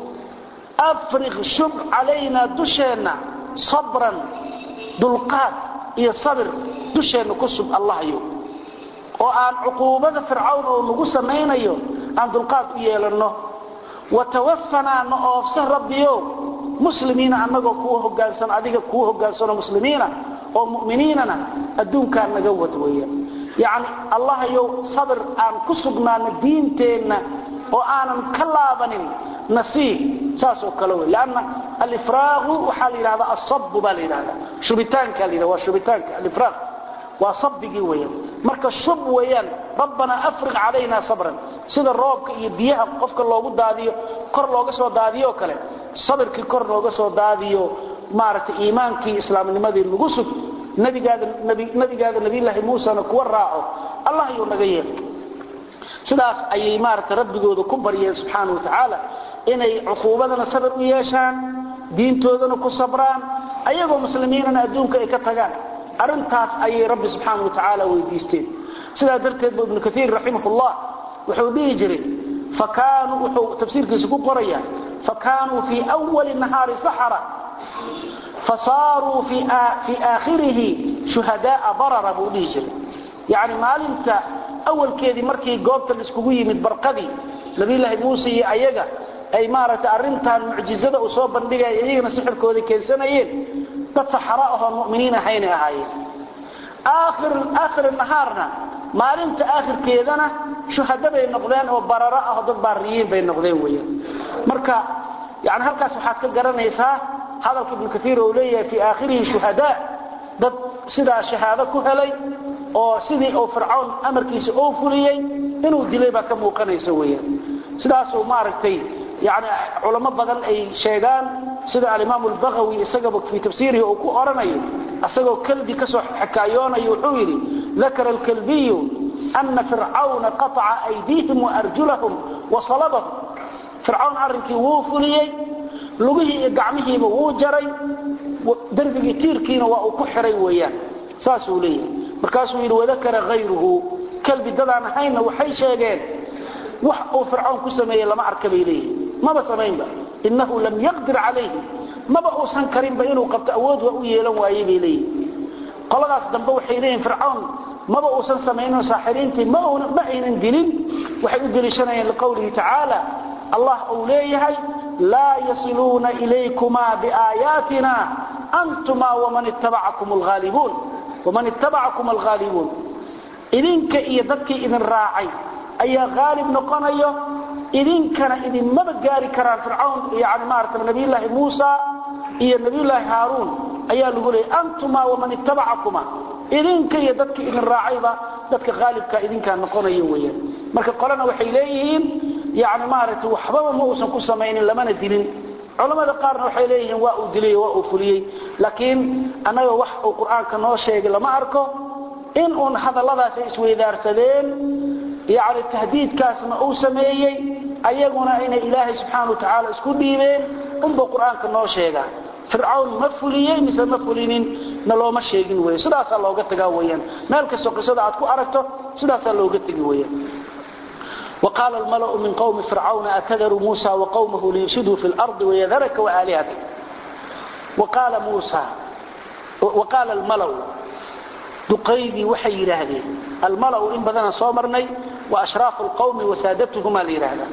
afriq shub calaynaa dusheenna sabran dulqaad iyo sabir dusheenna ku sub allahyo oo aan cuquubada fircawn oo nagu samaynayo aan dulqaad u yeelanno watawaffanaa na oofsan rabbiyo muslimiina annagoo kuu hogaansan adiga kuu hogaansano muslimiina oo mu'miniinana adduunkaa naga wad weeyaan yacni allahyow sabir aan ku sugnaano diinteenna oo aanan ka laabanin nasiib saasoo kale wey lanna alifraaqu waxaa la yidhahdaa asabu baa la yidhahdaa shubitaanka la yidhahda waa shubitaanka alifraaq waa sabigii weeyaan marka shub weeyaan rabbanaa afriq calayna sabran sida roobka iyo biyaha qofka loogu daadiyo kor looga soo daadiyo kale sabirkii kor looga soo daadiyo maaragtay iimaankii islaamnimadii lagu sug nabigaada nabigaada nabiyullaahi muusana kuwa raaco allah yuu naga yeelay sidaas ayay maaragtay rabbigooda ku baryeen subxaana wa tacaala inay cuquubadana sabir u yeeshaan diintoodana ku sabraan ayagoo muslimiinana adduunka ay ka tagaan arintaas ayay rabbi subxaana wa tacaala weydiisteen sidaa darteed bu ibnu kaiir raximahullah wuxuu dhihi jiray fakaanuu wuxuu tafsiirkiisa ku qoraya fakaanuu fii wali nahaari saxara fasaaruu fii aakhirihi shuhadaaa barara buu dhihi jiray yacni maalinta awalkeedii markii goobta laiskugu yimid barqadii nabiyulaahi muuse iyo ayaga ay maaragtay arrintan mucjizada uu soo bandhigaya iyagana sixirkooda keensanayeen dad saxara ahoo mu'miniin ahaynay ahaayeen aakhir aakhir nahaarna maalinta aakhirkeedana shuhada bay noqdeen oo bararo ah oo dad baariyiin bay noqdeen weeyaan marka yani halkaas waxaad ka garanaysaa hadalka ibnu kaiir uu leeyahay fii aakhirihi shuhadaa dad sidaa shahaado ku helay oo sidii uu fircawn amarkiisa oo fuliyey inuu dilay baa ka muuqanaysa weeyaan sidaasuu maaragtay yani culamo badan ay sheegaan sida alimaam albagawi isagaba fii tafsiirihi uu ku oranayo asagoo kalbi ka soo xakaayoonayo wuxuu yidhi dakara alkalbiyu ana fircawna qataca aydiihim waarjulahum wasalabahum fircawn arrinkii wuu fuliyey lugihii iyo gacmihiiba wuu jaray darbigii tiirkiina waa uu ku xiray weeyaan saasuu leeyahay markaasuu yidhi wadakara hayruhu kalbi dadaan ahaynna waxay sheegeen wax uu fircawn ku sameeyey lama arka bay leeyihin maba samaynba inahu lam yaqdir calayhi maba uusan karinba inuu qabto awood waa u yeelan waayey bay leeyihin qoladaas dambe waxay leeyihin fircawn maba uusan samaynin saaxiriintii ma aynan dilin waxay u deliishanayeen liqowlihi tacaala allah uu leeyahay laa yasiluuna ilaykumaa biaayaatina antuma waman ittabacakum alghaalibuun waman ittabacakum alghaalibuun idinka iyo dadkii idin raacay ayaa haalib noqonayo idinkana idinmaba gaari karaan fircawn yani maarata nabiyulaahi muusa iyo nabiyulaahi haaruun ayaa lagu leeyay antuma waman ittabacakuma idinka iyo dadkii idin raacayba dadka haalibka idinkaa noqonayo weyaan marka qolena waxay leeyihiin yani maaragtay waxbaba ma uusan ku samaynin lamana dilin culamada qaarna waxay leeyihiin waa uu dilay waa uu fuliyey laakiin annaga wax uu qur-aanka noo sheegay lama arko in uun hadalladaas ay isweydaarsadeen yani tahdiidkaasna uu sameeyey ayaguna inay ilaahay subxaana wa tacaala isku dhiibeen unbuu qur-aanka noo sheegaa fircawn ma fuliyey mise ma fulinin na looma sheegin wey sidaasaa looga tagaa weyaan meel kastoo qisada aad ku aragto sidaasaa looga tegi weyaan وقال الملأ من قوم فرعون أتذر موسى وقومه ليفسدوا في الأرض ويذرك وآلهتك وقال موسى وقال الملأ دقيدي وحي يراهدين الملأ إن بدنا صومرني وأشراف القوم وسادتهما ليراهدا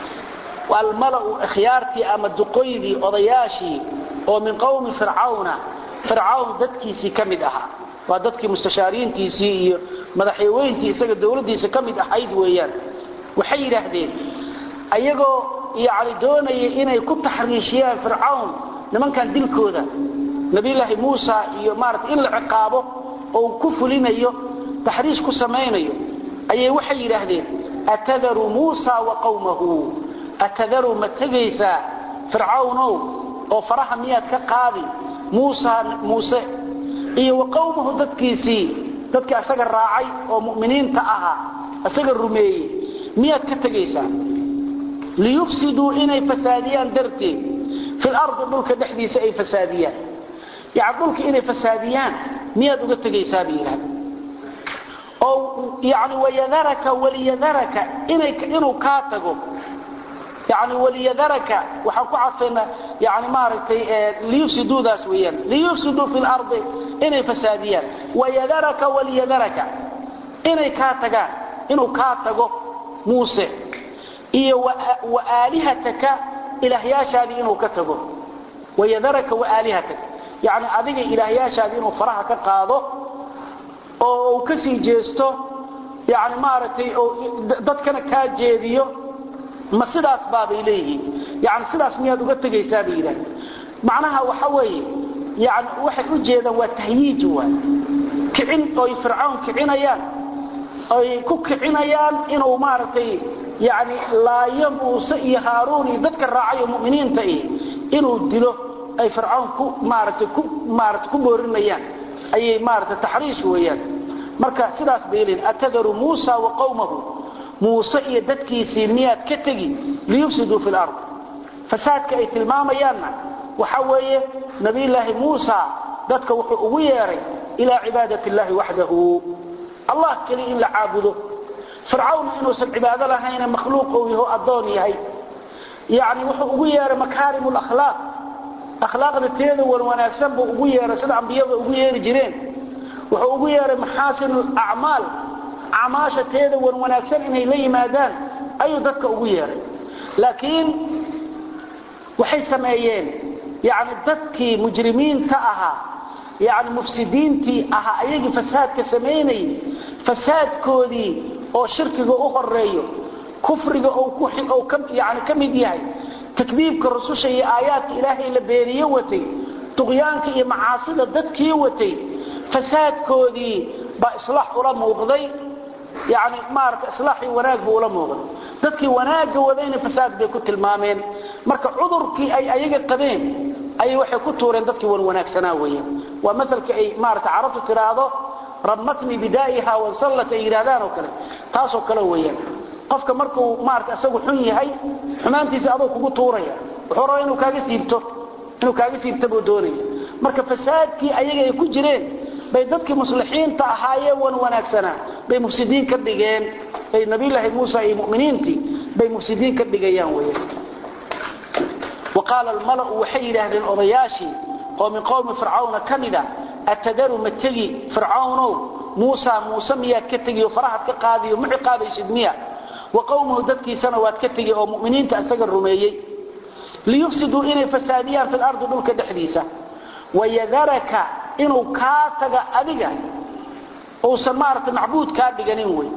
والملأ اخيارتي أما دقيدي أضياشي ومن قوم فرعون فرعون ددكيسي كمد أها وددكي مستشارينتيسي مدحيوينتيسي دولديسي كمد أحيد ويان waxay yidhaahdeen ayagoo yani doonaya inay ku taxriishiyaan fircawn nimankan dilkooda nabiyulaahi muusa iyo maarata in la ciqaabo oo ku fulinayo taxriish ku samaynayo ayay waxay yidhaahdeen atadaru muusa wa qawmahu atadaru ma tegaysaa fircawnow oo faraha miyaad ka qaadi muusa muuse iyo wa qawmahu dadkiisii dadkii asaga raacay oo mu'miniinta ahaa asaga rumeeyey miyaad ka tegaysaa liyufsiduu inay fasaadiyaan darteed fil ardi dhulka dhexdiisa ay fasaadiyaan yani dhulka inay fasaadiyaan miyaad uga tegaysaa bay yidhahda oo yani wayadaraka waliyadaraka inay inuu kaa tago yani waliyadaraka waxaan ku cadfaynaa yani maaragtay liyufsiduudaas weeyaan liyufsiduu fi lardi inay fasaadiyaan wayadaraka waliyadaraka inay kaa tagaan inuu kaa tago muuse iyo wa aalihataka ilaahyaashaadii inuu ka tago wayadaraka waaalihataka yani adiga ilaahyaashaadii inuu faraha ka qaado oo uu ka sii jeesto yani maaragtay dadkana kaa jeediyo ma sidaas baabay leeyihiin yani sidaas miyaad uga tegaysaa bay yidhahda macnaha waxa weeye yani waxay u jeedaan waa tahyiij waay kicin oy fircawn kicinayaan ay ku kicinayaan inuu maaragtay yani laayo muuse iyo haaruun iyo dadka raacayo muminiinta ih inuu dilo ay fircawn ku maaragtay ku maarata ku boorinayaan ayay maaragtay taxriish weeyaan marka sidaas bay leeyihin atadaru muusa wa qawmahu muuse iyo dadkiisii miyaad ka tegi liyufsiduu fi lard fasaadka ay tilmaamayaanna waxa weeye nabiyulaahi muusa dadka wuxuu ugu yeeray ilaa cibaadati illaahi waxdahu allah keliya in la caabudo fircawn inuusan cibaado lahayne makhluuq uu yaho addoon yahay yani wuxuu ugu yeeray makaarim lakhlaaq akhlaaqda teeda wan wanaagsan buu ugu yeeray sida ambiyada ugu yeeri jireen wuxuu ugu yeeray maxaasin acmaal acmaasha teeda wan wanaagsan inay la yimaadaan ayuu dadka ugu yeeray laakiin waxay sameeyeen yani dadkii mujrimiinta ahaa yani mufsidiintii ahaa ayagii fasaadka samaynayay fasaadkoodii oo shirkiga u horeeyo kufriga yani ka mid yahay takdiibka rususha iyo aayaadka ilaahay la beeniye watay duqyaanka iyo macaasida dadkii watay fasaadkoodii baa islaax ula muuqday yani maarata islaaxii wanaag buu ula muuqday dadkii wanaagga wadayna fasaad bay ku tilmaameen marka cudurkii ay ayaga qabeen ayay waxay ku tuureen dadkii wan wanaagsanaa weeyaan waa matalka ay maarata carabtu tiraahdo ramatni bidaa'iha wansallat ay yidhahdaan oo kale taasoo kale weeyaan qofka markuu maarata isagu xun yahay xumaantiisa adoo kugu tuuraya wuxuu rabaa inuu kaaga siibto inuu kaaga siibto buu doonaya marka fasaadkii ayaga ay ku jireen bay dadkii muslixiinta ahaayeen wan wanaagsanaa bay mufsidiin ka dhigeen bay nabiyullaahi muusa iyo mu'miniintii bay mufsidiin ka dhigayaan weeyaan وقال الملأ وحي لهذين أضياشي ومن قوم فرعون كمدا أتدر متجي فرعون موسى موسى مياد كتجي وفرحت كقاضي ومعي قاضي سدمية وقومه ددكي سنوات كتجي ومؤمنين تأسقر رميي ليفسدوا إني فساديا في الأرض دولك دحديثة ويذرك إنه كاتغ أدقى أو سمارة معبود كادقى ننوي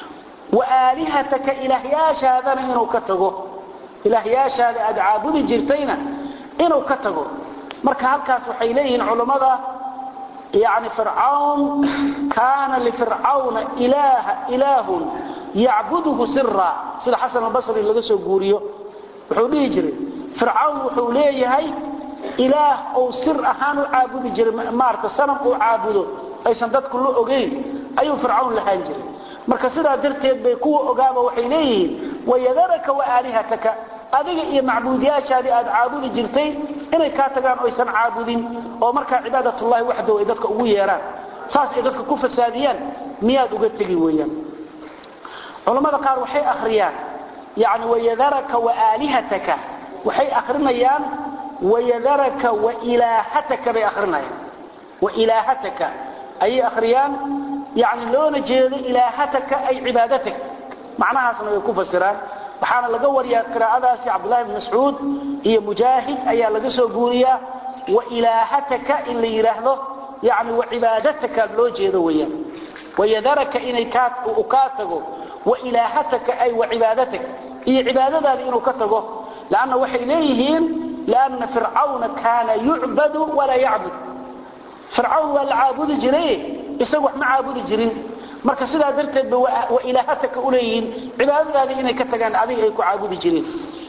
وآلهتك إلهياش هذا إنه كتغه ilaahyaashaada aad caabudi jirtayna inuu ka tago marka halkaas waxay leeyihiin culammada yani fircawn kaana lifircawna ilaaha ilaahun yacbuduhu sira sida xasan albasri laga soo guuriyo wuxuu dhihi jiray fircawn wuxuu leeyahay ilaah ou sir ahaan u caabudi jiray maarata sanam uu caabudo aysan dadku la ogeyn ayuu fircawn lahaan jiray marka sidaa darteed bay kuwa ogaaba waxay leeyihiin wayadaraka waaalihataka adiga iyo macbuudiyaashaadii aad caabudi jirtay inay kaa tagaan oysan caabudin oo markaa cibaadatullahi waxdow ay dadka ugu yeeraan saas ay dadka ku fasaadiyaan miyaad uga tegi weeyaan culammada qaar waxay akhriyaan yani wayadaraka waaalihataka waxay akhrinayaan wayadaraka wailaahataka bay akhrinayaan wailaahataka ayay akhriyaan yani loona jeedo ilaahataka ay cibaadatak macnahaasna way ku fasiraan waxaana laga wariyaa qiraa'adaasi cabdullahi bn mascuud iyo mujaahid ayaa laga soo guuriyaa wailaahataka in la yidhaahdo yani wacibaadatka loo jeedo weyaan wayadaraka inay kaa tago wailaahataka ay wacibaadatak iyo cibaadadaadi inuu ka tago lanna waxay leeyihiin lianna fircawna kaana yucbadu walaa yacbud fircawn waa la caabudi jiray isagu wax ma caabudi jirin marka sidaa darteed ba wa ilaahataka u leeyihiin cibaadadaadii inay ka tagaan adiga ay ku caabudi jireen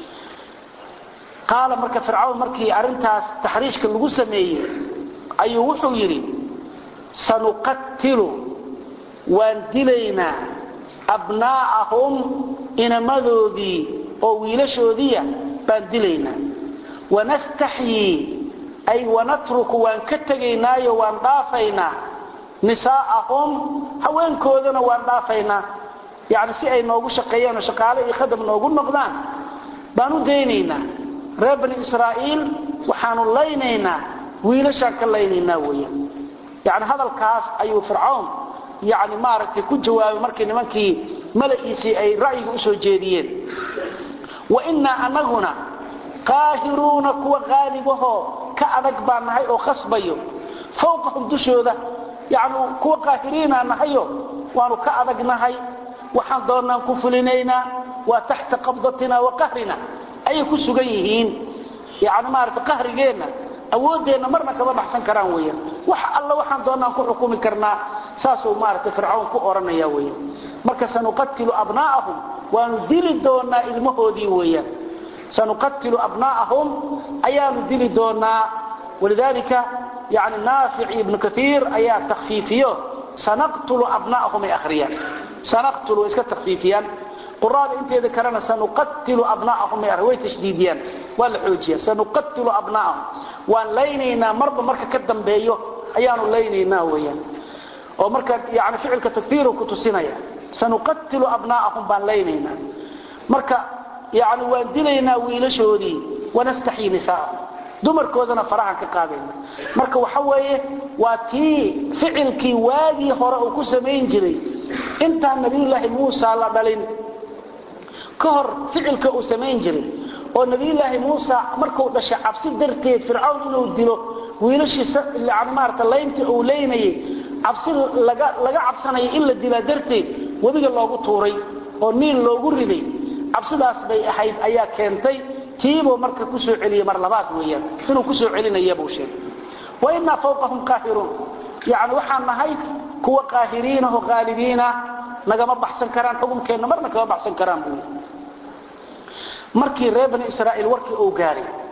qaala marka fircawn markii arrintaas taxriishka lagu sameeyey ayuu wuxuu yidhi sanuqatilu waan dilaynaa abnaa'ahum inamadoodii oo wiilashoodiiya baan dilaynaa wanastaxyii ay wanatruku waan ka tegaynaayo waan dhaafaynaa nisaa'ahum haweenkoodana waan dhaafaynaa yani si ay noogu shaqeeyaan oo shaqaale iyo khadam noogu noqdaan baan u daynaynaa reer bani israa'iil waxaanu laynaynaa wiilashaan ka laynaynaa weeyaan yani hadalkaas ayuu fircawn yani maaragtay ku jawaabay markii nimankii mala'iisii ay ra'yiga usoo jeediyeen wa innaa anaguna qaahiruuna kuwa qaalibahoo ka adag baan nahay oo khasbayo fawqahum dushooda yani kuwa qaahiriinaa nahayo waanu ka adagnahay waxaan doonnaan ku fulinaynaa waa taxta qabdatina wa qahrina ayay ku sugan yihiin yani maarata qahrigeenna awooddeenna marna kama baxsan karaan weeyaan wax alla waxaan doonnaan ku xukumi karnaa saasuu maarata fircawn ku odhanaya weeyaan marka sanuqatilu abnaa'ahum waanu dili doonnaa ilmahoodii weeyaan sanuqatilu abnaa'ahum ayaanu dili doonnaa walidaalika yani naafic ibnu kaiir ayaa takfiifiyo sanaqtulu abnaa'ahum ay akhriyaan sanaqtulu way iska takfiifiyaan quraada inteeda kalena sanuqatilu abnaa'ahum ay way tashdiidiyaan waa la xoojiya sanuqatilu abnaa'ahum waan laynaynaa marba marka ka dambeeyo ayaanu laynaynaa weeyaan oo marka yani ficilka takfiiru ku tusinaya sanuqatilu abnaa'ahum baan laynaynaa marka yani waan dilaynaa wiilashoodii wanastaxyii nisaa'ahum dumarkoodana farahan ka qaadayna marka waxa weeye waa tii ficilkii waagii hore uu ku samayn jiray intaan nabiyulaahi muusa la dhalin ka hor ficilka uu samayn jiray oo nabiyulaahi muusa markuu dhashay cabsi darteed fircawn inuu dilo wiilashiisa maarata layntii uu leynayay cabsi laga cabsanaya in la dilaa darteed webiga loogu tuuray oo niil loogu riday cabsidaas bay ahayd ayaa keentay tiibuu marka ku soo celiyey mar labaad weeyaan inuu ku soo celinaya buu sheegay wa innaa fawqahum qaahiruun yacni waxaan nahay kuwa qaahiriinah oo qaalibiinah nagama baxsan karaan xukunkeenna marna kama baxsan karaan buu markii reer bani israa'iil warkii uu gaaray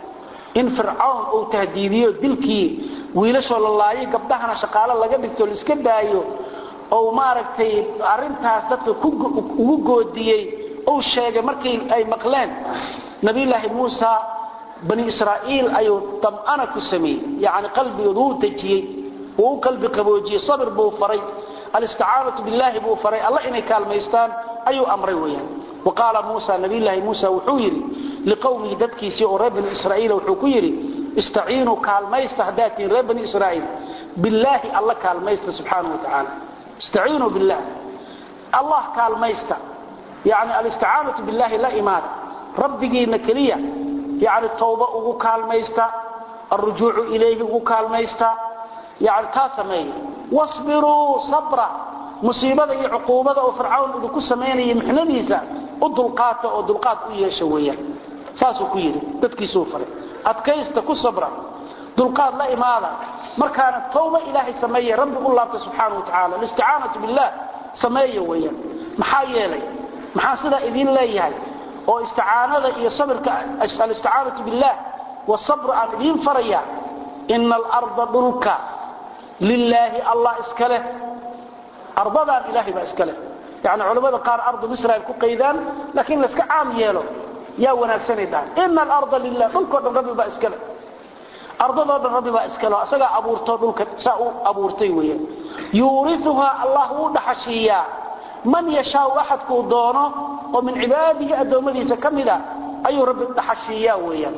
in fircawn uu tahdiidiyo dilkii wiilashoo la laayo gabdhahana shaqaalo laga dhigto la iska daayo ou maaragtay arintaas dadka ugu goodiyey uu sheegay markii ay maqleen nabiyulaahi muusa bani israa'iil ayuu dam'ana ku sameeyey yacni qalbigooda wuu dejiyey wuu u qalbi qaboojiyey sabir buu faray alisticaanatu billaahi buu faray alla inay kaalmaystaan ayuu amray weeyaan wa qaala muusa nabiyulaahi muusa wuxuu yidhi liqowmihi dadkiisii oo reer bani israa'iila wuxuu ku yidhi istaciinuu kaalmaysta haddaad tihiin reer bani israa'iil billaahi alla kaalmaysta subxaanahu wa tacaala istaciinuu billah allah kaalmaysta yani alisticaanatu billahi la imaada rabbigiina keliya yani tawba ugu kaalmaysta alrujuucu ilayhi ugu kaalmaysta yani taa sameeya wasbiruu sabra musiibada iyo cuquubada oo fircawn idinku samaynaya mixnadiisa u dulqaata oo dulqaad u yeesha weeyaan saasuu ku yidhi dadkiisuu faray adkaysta ku sabra dulqaad la imaada markaana tawba ilaahay sameeya rabbi u laabta subxaana wa tacala alisticaanatu billah sameeya weeyaan maxaa yeelay maxaa sidaa idiin leeyahay oo isticaanada iyo sabirka alisticaanatu billah wasabru aan idiin faraya ina alarda dhulka lilaahi allah iska leh ardadaan ilaahay baa iska leh yani culimmada qaar ardu israel ku qaydaan laakiin layska caam yeelo yaa wanaagsanay dhahan ina alarda lilah dhulkoo dhan rabbi baa iska leh ardadoo dhan rabbi baa iska leh isagaa abuurto dhulka saa u abuurtay weeyaan yuuriuhaa allah wuu dhaxashiiyaa man yashaau axadkuu doono oo min cibaadihi addoommadiisa ka mida ayuu rabbi dhaxashiiyaa weeyaan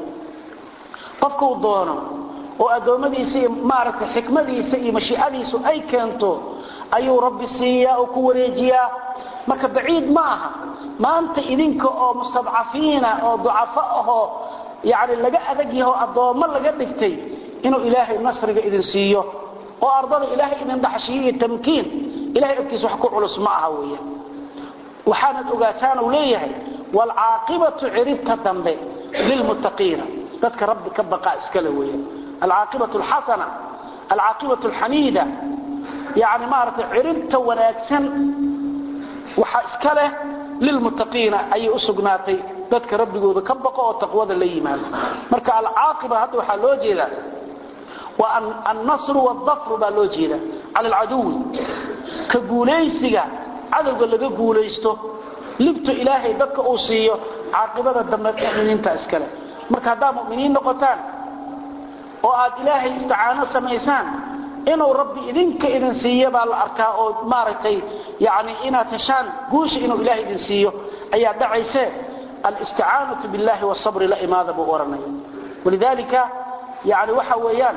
qofkuu doono oo addoommadiisa iyo maaragtay xikmadiisa iyo mashiicadiisu ay keento ayuu rabbi siiyaa oo ku wareejiyaa marka baciid ma aha maanta idinka oo mustadcafiina oo ducafo ahoo yani laga adag yaho addoommo laga dhigtay inuu ilaahay nasriga idin siiyo oo ardada ilaahay idin dhaxshiiyo iyo tamkiin ilahay agtiisa wax ku culus ma aha weeyaan waxaanad ogaataan uu leeyahay waalcaaqibatu ciribta dambe lilmuttaqiina dadka rabbi ka baqa iskale weeyaan alcaaqibatu alxasana alcaaqibatu alxamiida yani maaragtay ciribta wanaagsan waxaa iska leh lilmuttaqiina ayay u sugnaatay dadka rabbigooda ka baqo oo taqwada la yimaado marka alcaaqiba hadda waxaa loo jeedaa waa annasru waaldafru baa loo jeeda cala alcaduwi ka guulaysiga cadowga laga guulaysto libto ilaahay dadka uu siiyo caaqibada dambe muminiinta iskale marka haddaad muminiin noqotaan oo aad ilaahay isticaano samaysaan inuu rabbi idinka idin siiyo baa la arkaa oo maaragtay yani inaad heshaan guusha inuu ilahay idin siiyo ayaa dhacayse alisticaanatu billahi wasabri la imaada buu ohanaya walidalika yani waxa weeyaan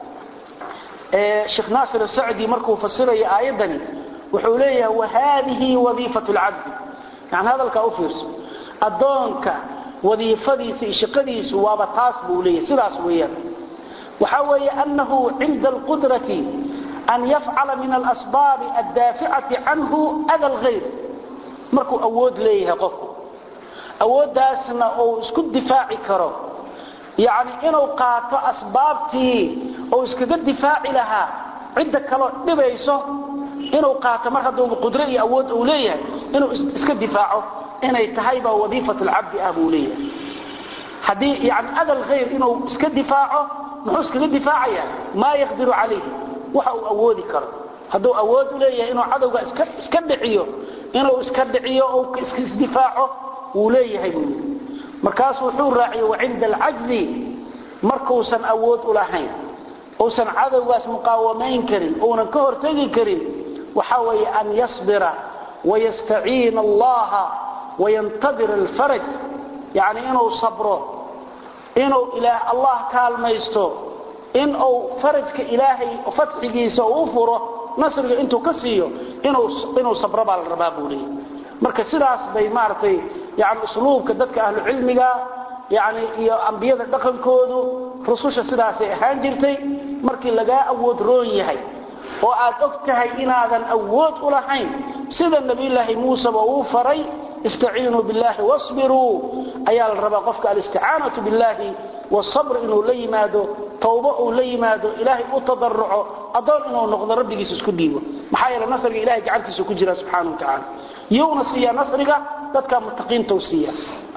sheekh naasir asacdi markuu fasiraya aayaddani wuxuu leeyahay wahadihi wadiifatu lcabdi yani hadalkaa u fiirso addoonka wadiifadiisa iyo shaqadiisu waaba taas buu leeyahay sidaas weeyaan waxa weeye anahu cinda alqudrati an yafcala min alasbaabi addaaficati canhu ada lghayr markuu awood leeyahay qofku awooddaasna uu isku difaaci karo yani inuu qaato asbaabtii uu iskaga difaaci lahaa cidda kaloo dhibayso inuu qaato mar hadduuba qudro iyo awood uu leeyahay inuu iska difaaco inay tahay baa wadiifat lcabdi ah buu leeyahay haddii yani adal khayr inuu iska difaaco muxuu iskaga difaacaya maa yaqdiru calayhi waxa uu awoodi karo hadduu awood u leeyahay inuu cadowga iska dhiciyo inuu iska dhiciyo ou isdifaaco wuu leeyahay buu yidhi markaasu wuxuu raaciyey wacinda alcajzi markuusan awood u lahayn uusan cadowgaas muqaawamayn karin uunan ka hortegi karin waxa weeye an yasbira wayastaciina allaha wayantadir alfaraj yani inuu sabro inuu allah kaalmaysto in uu farajka ilaahay fatxigiisa uu furo nasriga intuu ka siiyo inuu sabro baa la rabaa buu leeyahy marka sidaas bay maaragtay yani usluubka dadka ahlu cilmiga yani iyo ambiyada dhaqankoodu rususha sidaasay ahaan jirtay markii lagaa awood roon yahay oo aad og tahay inaadan awood u lahayn sida nabiyulaahi muuseba uu faray istaciinuu billahi wasbiruu ayaa la rabaa qofka alisticaanatu billahi wasabr inuu la yimaado tawbo uu la yimaado ilaahay u tadaruco adoon inuu noqdo rabbigiisa isku dhiibo maxaa yeele nasriga ilahay gacantiisa ku jira subxaana wa tacaala yowna siiya nasriga dadka muttaqiinta u siiya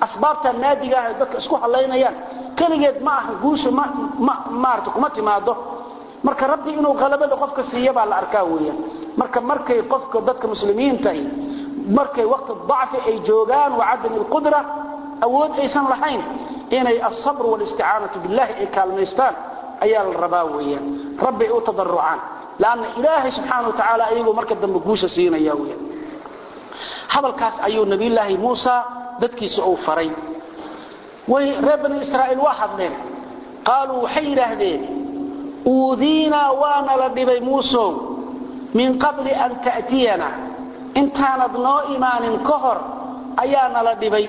asbaabta naadiga ah dadka isku halaynayaan kaligeed ma aha guusha ma ma maarta kuma timaado marka rabbi inuu qalabada qofka siiyo baa la arkaa weeyaan marka markay qofka dadka muslimiinta ay markay waqti dhacfi ay joogaan wa adam alqudra awood aysan lahayn inay as-sabr wal isti'aanatu billahi ay kaalmaystaan ayaa la rabaa weeyaan rabbi u tadarrucaan laana ilaahi subhanahu wa ta'ala ayagu marka dambe guusha siinaya weeyaan hadalkaas ayuu nabi ilaahi muusa dadkiisa uu faray way reer bani israa'iil waa hadleen qaaluu waxay yidhaahdeen uudiinaa waana la dhibay muusow min qabli an ta'tiyana intaanad noo imaanin ka hor ayaana la dhibay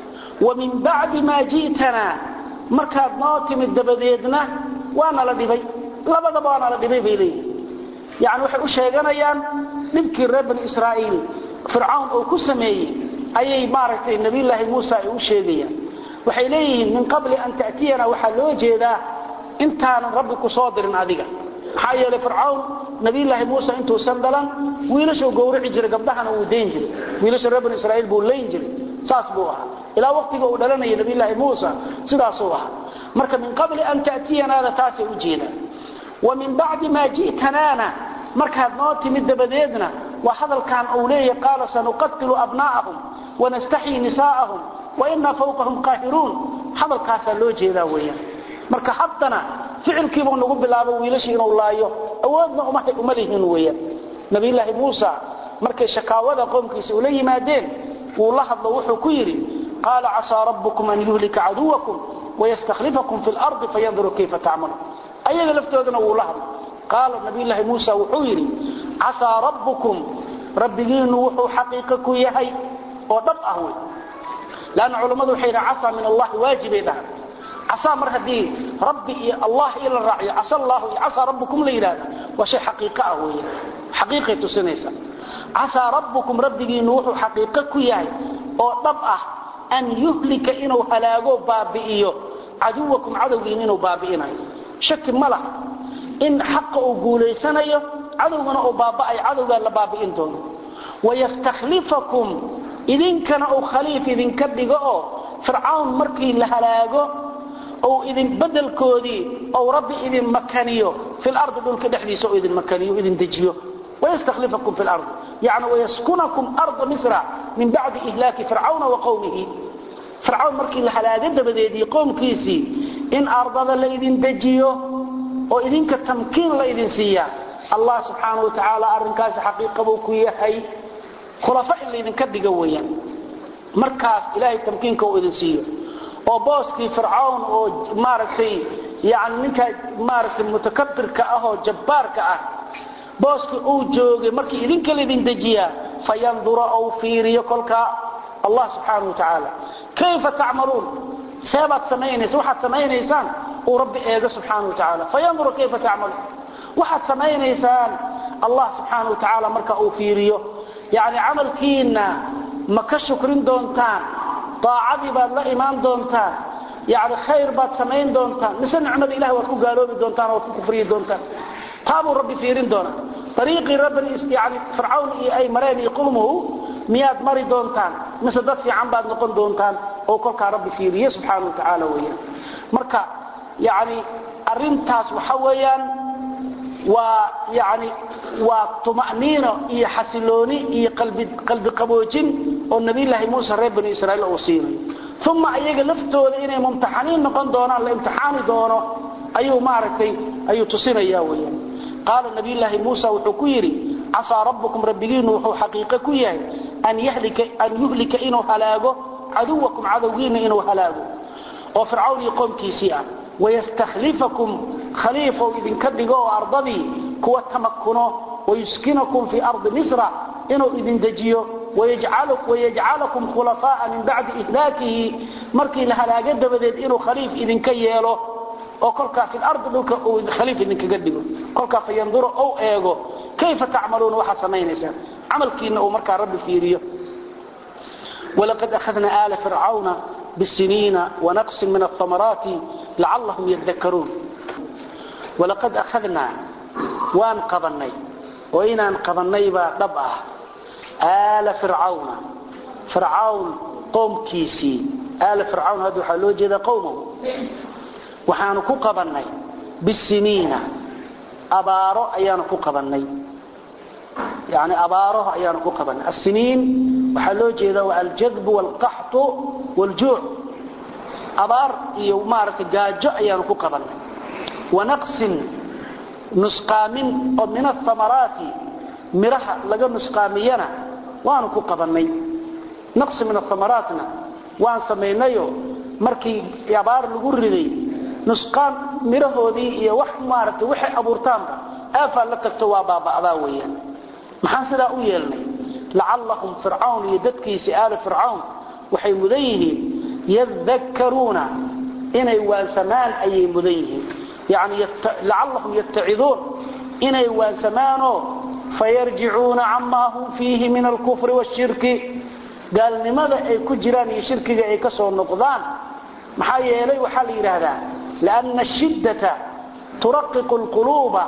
wa min bacdi maa ji'tanaa markaad noo timid dabadeedna waana la dhibay labadaba waana la dhibay bay leeyihin yacni waxay u sheeganayaan dhibkii reer bani israa'iil fircawn uu ku sameeyey ayay maaragtay nabiyulaahi muusa ay u sheegayaan waxay leeyihiin min qabli an ta'tiyana waxaa loo jeedaa intaanan rabbi ku soo dirin adiga maxaa yeelay fircawn nabiyulaahi muusa intuusan dhalan wiilashuu gowrici jiray gabdhahana wuu dayn jiray wiilasha reer bani israa'iil buu layn jiray saas buu ahaa ilaa waqtiga uu dhalanaya nabiyulaahi muusa sidaasuu ahaa marka min qabli an ta'tiyanaada taasay u jeedaan wa min bacdi maa ji'tanaana markaad noo timid dabadeedna waa hadalkan uu leeyahay qaala sanuqatilu abnaa'ahum wanastaxyii nisaa'ahum wainaa fawqahum qaahiruun hadalkaasaa loo jeedaa weeyaan marka haddana ficilkiibuu nagu bilaabo wiilashii inuu laayo awoodna uma lihin weeyaan nabiyulaahi muusa markay shakaawada qoomkiisa ula yimaadeen wuu la hadlo wuxuu ku yidhi qaala casaa rabbukum an yuhlika caduwakum wayastakhlifakum fi lardi fayanduru kayfa tacmaluun ayaga laftoodana wuu la hadlo qaala nabiyulaahi muusa wuxuu yidhi casaa rabbukum rabbigiinnu wuxuu xaqiiqo ku yahay oo dhab ah wey lanna culammadu waxay yidhaha casaa min allahi waajibay dhahan casaa mar haddii rabbi iyo allah iyo la raaciyo casa allahu iyo casaa rabbukum la yidhahda waa shay xaqiiqo ah weeye xaqiiqay tusinaysa casaa rabbukum rabbigiinnu wuxuu xaqiiqo ku yahay oo dhab ah an yuhlika inuu halaago baabi'iyo caduwakum cadowgiin inuu baabi'inayo shaki ma laha in xaqa uu guulaysanayo cadowgana uu baaba'ayo cadowgaa la baabi'in doono wayastakhlifakum idinkana uu khaliif idinka dhigo oo fircawn markii la halaago ou idin bedelkoodii ou rabbi idin makaniyo fi lardi dhulka dhexdiisa oo idin makaniyo idin dejiyo wayastakhlifakum fi lardi yani wayaskunakum arda misra min bacdi ihlaaki fircawna wa qowmihi fircawn markii la halaago dabadeedii qowmkiisii in ardada la idin dejiyo oo idinka tamkiin la idin siiya allah subxaanahu wa tacaala arrinkaasi xaqiiqa buu ku yahay khulafa in laydinka dhigo weeyaan markaas ilaahay tamkiinka uu idin siiyo oo booskii fircawn oo maaragtay yani ninka maaragtay mutakabirka ah oo jabbaarka ah booskii uu joogay markii idinka laydin dejiyaa fayandura ou fiiriyo kolkaa allah subxaanahu wa tacaala kayfa tacmaluun seebaad samaynaysa waxaad samaynaysaan uu rabbi eego subxaanahu wa tacaala fayandura kayfa tacmaluun waxaad samaynaysaan allah subxaanahu wa tacaala marka uu fiiriyo yani camalkiina ma ka shukrin doontaan daacadii baad la imaan doontaan yani khayr baad samayn doontaan mise nicmada ilahi waad ku gaaloobi doontaan waad ku kufriyi doontaan taabuu rabbi fiirin doonaa ariiqii rabbani yani fircawn iyo ay mareen iyo qulmuhu miyaad mari doontaan mise dad fiican baad noqon doontaan oo kolkaa rabbi fiiriye subxaana wa tacaala weyaan marka yani arintaas waxa weeyaan waa yani waa tuma'niino iyo xasilooni iyo qalbi qaboojin oo nabiyulaahi muuse reer bani israiil uu siinayo uma iyaga laftooda inay mumtaxaniin noqon doonaan la imtixaani doono ayuu maaragtay ayuu tusinaya weyaan qaala nabiyulaahi muusa wuxuu ku yidhi casaa rabbukum rabbigiinu wuxuu xaqiiqo ku yahay an yuhlika inuu halaago caduwakum cadowgiina inuu halaago oo fircawn iyo qoomkiisii ah wayastakhlifakum khaliifou idinka dhigo oo ardadii kuwa tamakuno wayuskinakum fii ardi misra inuu idin dejiyo wayajcalakum khulafaa'a min bacdi ihlaakihi markii la halaago dabadeed inuu khaliif idinka yeelo oo kolkaa fi lardi dhulka uu khaliif idinkaga dhigo kolkaa fayanduro ou eego kayfa tacmaluuna waxaad samaynaysaan camalkiina uu markaa rabbi fiiriyo walaqad akhadna aala fircawna bisiniina wanaqsin min ahamaraati lacallahum yadakaruun walaqad akhadnaa waan qabannay oo inaan qabannay baa dhab ah aala fircawna fircawn qoomkiisii aala fircawn hadda waxaa loo jeedaa qowmahu waxaanu ku qabannay bisiniina abaaro ayaanu ku qabannay yani abaaro ayaanu ku qabannay asiniin waxaa loo jeedaa waa aljadbu waalqaxtu waaljuuc abaar iyo maaragtay gaajo ayaanu ku qabannay wanaqsin nusqaamin oo min ahamaraati miraha laga nusqaamiyana waanu ku qabannay naqsi min ahamaraatna waan samaynayo markii abaar lagu riday nusqaan mirahoodii iyo wax maaragtay waxay abuurtaanba aafaa la tagto waa baaba'daa weeyaan maxaan sidaa u yeelnay lacallahum fircawn iyo dadkiisii aali fircawn waxay mudan yihiin yadakkaruuna inay waansamaan ayay mudan yihiin yani lacallahum yattaciduun inay waansamaanoo fayarjicuuna camaa hum fiihi min alkufri washirki gaalnimada ay ku jiraan iyo shirkiga ay ka soo noqdaan maxaa yeelay waxaa la yidhaahdaa lianna ashiddata turaqiqu lquluuba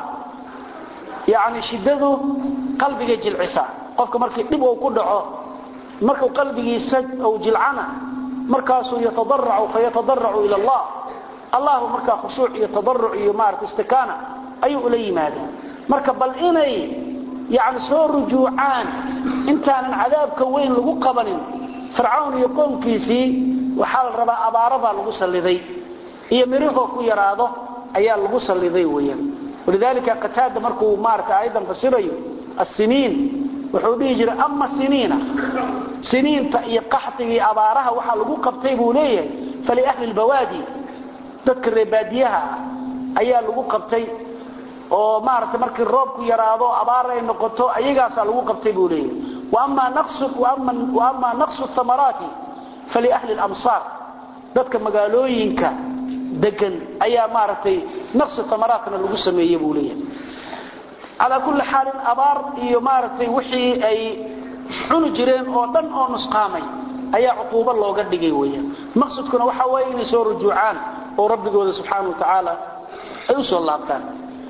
yani shiddadu qalbiga jilcisa qofka markii dhib uu ku dhaco markuu qalbigiisa uu jilcana markaasuu yatadaracu fayatadaracu ila allah allahu markaa khushuuc iyo tadaruc iyo maarata istikaana ayuu ula yimaadaa marka bal inay yani soo rujuucaan intaanan cadaabka weyn lagu qabanin fircawn iyo qoomkiisii waxaa la rabaa abaarabaa lagu salliday iyo mirahoo ku yaraado ayaa lagu salliday weyaan walidaalika qataada markuu maarata aayadan fasirayo assiniin wuxuu dhihi jiray ama siniina siniinta iyo qaxtigii abaaraha waxaa lagu qabtay buu leeyahay faliahli lbawaadi dadka reebaadiyaha ah ayaa lagu qabtay oo maarata markii roobku yaraado abaar ay noqoto ayagaasaa lagu qabtay buu leeyahay waama naqsu amaraati faliahli lamsaar dadka magaalooyinka degan ayaa maaragtay naqsi amaraatna lagu sameeye buu leeyahay calaa kulli xaalin abaar iyo maaragtay wixii ay cuni jireen oo dhan oo nusqaamay ayaa cuquubo looga dhigay weyaan maqsadkuna waxa weeye inay soo rujuucaan oo rabbigooda subxaana wa tacaala ay u soo laabtaan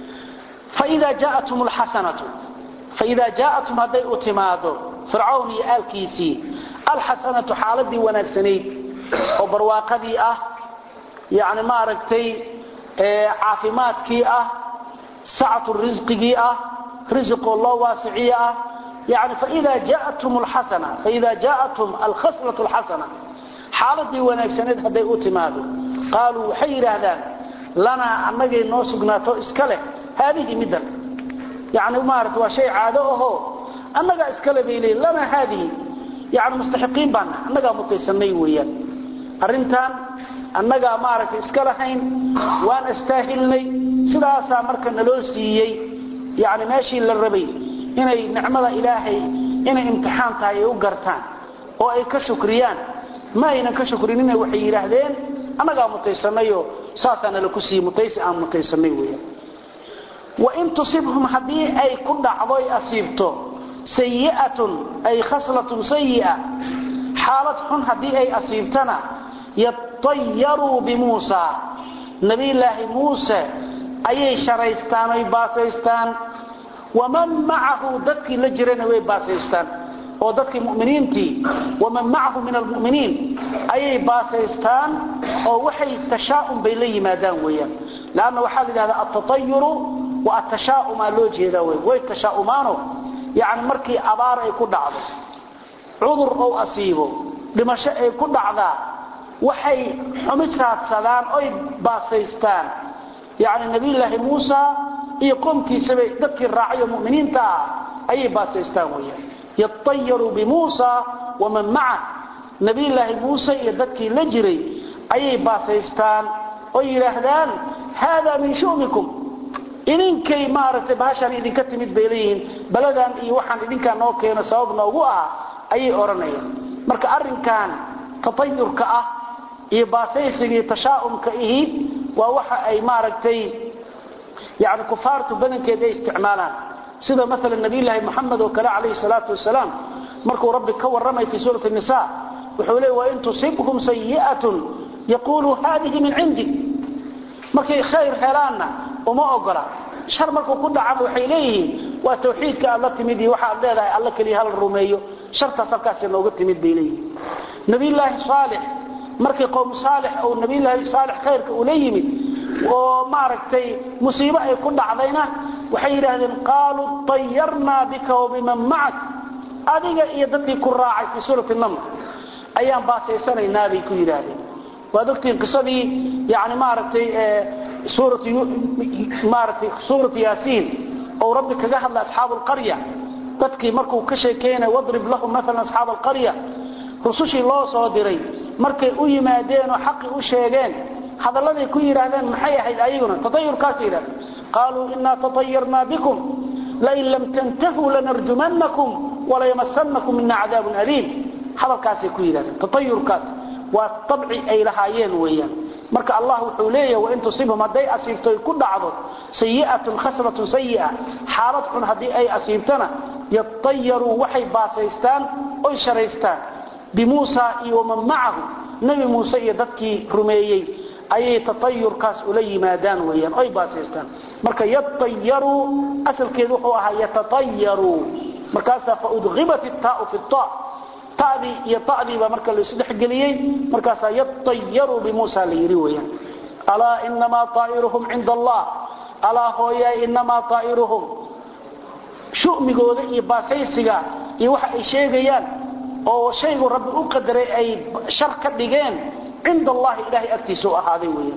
faida jaatum lxasanatu faida jaa'atum hadday u timaado fircawn iyo aalkiisii alxasanatu xaaladii wanaagsanayd oo barwaaqadii ah yani maaragtay caafimaadkii ah sacatu risqigii ah risiqoo loo waasiciye ah yani faida jaatum lxasana faida jaatum alkhaslatu lxasana xaaladii wanaagsaneed hadday u timaado qaaluu waxay yidhaahdaan lanaa annagay noo sugnaato iska leh haadihi middan yani maarata waa shay caado ahoo annagaa iskale bay leeyiin lanaa haadihi yani mustaxiqiin baana annagaa mutaysanay weeyaan arrintan annagaa maaragtay iska lahayn waan astaahilnay sidaasaa marka naloo siiyey yani meeshii la rabay inay nicmada ilaahay inay imtixaan tahay ay u gartaan oo ay ka shukriyaan ma aynan ka shukrinina waxay yidhaahdeen annagaa mutaysanayo saasaa nala ku siiyey mutaysi aan mutaysanay weeyaan wain tusibhum haddii ay ku dhacdoy asiibto sayi'atun ay khaslatun sayi'a xaalad xun haddii ay asiibtana yatayaruu bimuusa nabiyulaahi muuse ayay sharaystaan oy baasaystaan waman macahu dadkii la jirana way baasaystaan oo dadkii muminiintii waman macahu min almuminiin ayay baasaystaan oo waxay tashaa'um bay la yimaadaan weeyaan lanna waxaa la yidhahdaa altatayuru wa atashaa'umaa loo jeedaa wey way tashaa'umaano yacni markii abaar ay ku dhacdo cudur ou asiibo dhimasho ay ku dhacdaa waxay xumid raadsadaan oy baasaystaan yacni nabiyulaahi muusa iyo qoomkiisabay dadkii raacayo muminiinta ah ayay baasaystaan weyaan yatayaru bimuusa waman macah nabiyulaahi muuse iyo dadkii la jiray ayay baasaystaan oo yidhaahdaan haada min shumikum idinkay maaragtay bahashaan idinka timid bay leeyihiin baladan iyo waxaan idinkaa noo keeno sabab noogu ah ayay odhanayaan marka arrinkan tatayurka ah iyo baasaysigii tashaa'umka ihi waa waxa ay maaragtay yani kufaartu badankeed ay isticmaalaan sida maala nabiyulaahi moxamed oo kale calayhi salaatu wasalaam markuu rabbi ka warramay fii suurati nisa wuxuu leey wain tusibhum sayi'atun yaquluu haadihi min cindik markay khayr helaanna uma ogola shar markuu ku dhacana waxay leeyihiin waa tawxiidka aad la timid iyo waxaad leedahay alla keliya hala rumeeyo shartaas halkaas nooga timid bay leeyihiin nabiyulaahi saalix markii qowm saalix oo nabiyullaahi saalix khayrka ula yimid oo maaragtay musiibo ay ku dhacdayna waxay yidhaahdeen qaaluu tayarnaa bika wabiman macak adiga iyo dadkii ku raacay fii suurati naml ayaan baasaysanaynaa bay ku yidhaahdeen waad ogtihiin qisadii yani maaragtay maaragtay suuratu yaasiin ou rabbi kaga hadla asxaabu alqarya dadkii markuu ka sheekeynay wadrib lahum maalan asxaaba alqarya rusushii loo soo diray markay u yimaadeen oo xaqii u sheegeen hadalladay ku yidhaahdeen maxay ahayd ayaguna tatayurkaasay yidhahdeen qaaluu inaa tatayarnaa bikum lain lam tantahuu lanarjumannakum walayamasanakum mina cadaabun aliim hadalkaasay ku yidhahdeen tatayurkaas waa abci ay lahaayeen weeyaan marka allah wuxuu leeyahay wain tusibhum hadday asiibto ay ku dhacdo sayi'atun khasratun sayi'a xaalad xun haddii ay asiibtana yatayaruu waxay baasaystaan oy sharaystaan bimuusa iyo waman macahu nebi muuse iyo dadkii rumeeyey ayay tatayurkaas ula yimaadaan weyaan oy baasaystaan marka yatayaruu asalkeedu wuxuu ahaa yatatayaruu markaasaa faudhibat ittaau fi ta tadii iyo tadiiba marka laisdhexgeliyey markaasaa yatayaruu bimuusa la yidhi weyaan alaa inamaa aa'iruhum cinda allah alaa hooyaay inamaa aa'iruhum shumigooda iyo baasaysiga iyo waxa ay sheegayaan oo shaygu rabbi u qadaray ay shar ka dhigeen cinda allahi ilahay agtiisa u ahaaday weyaan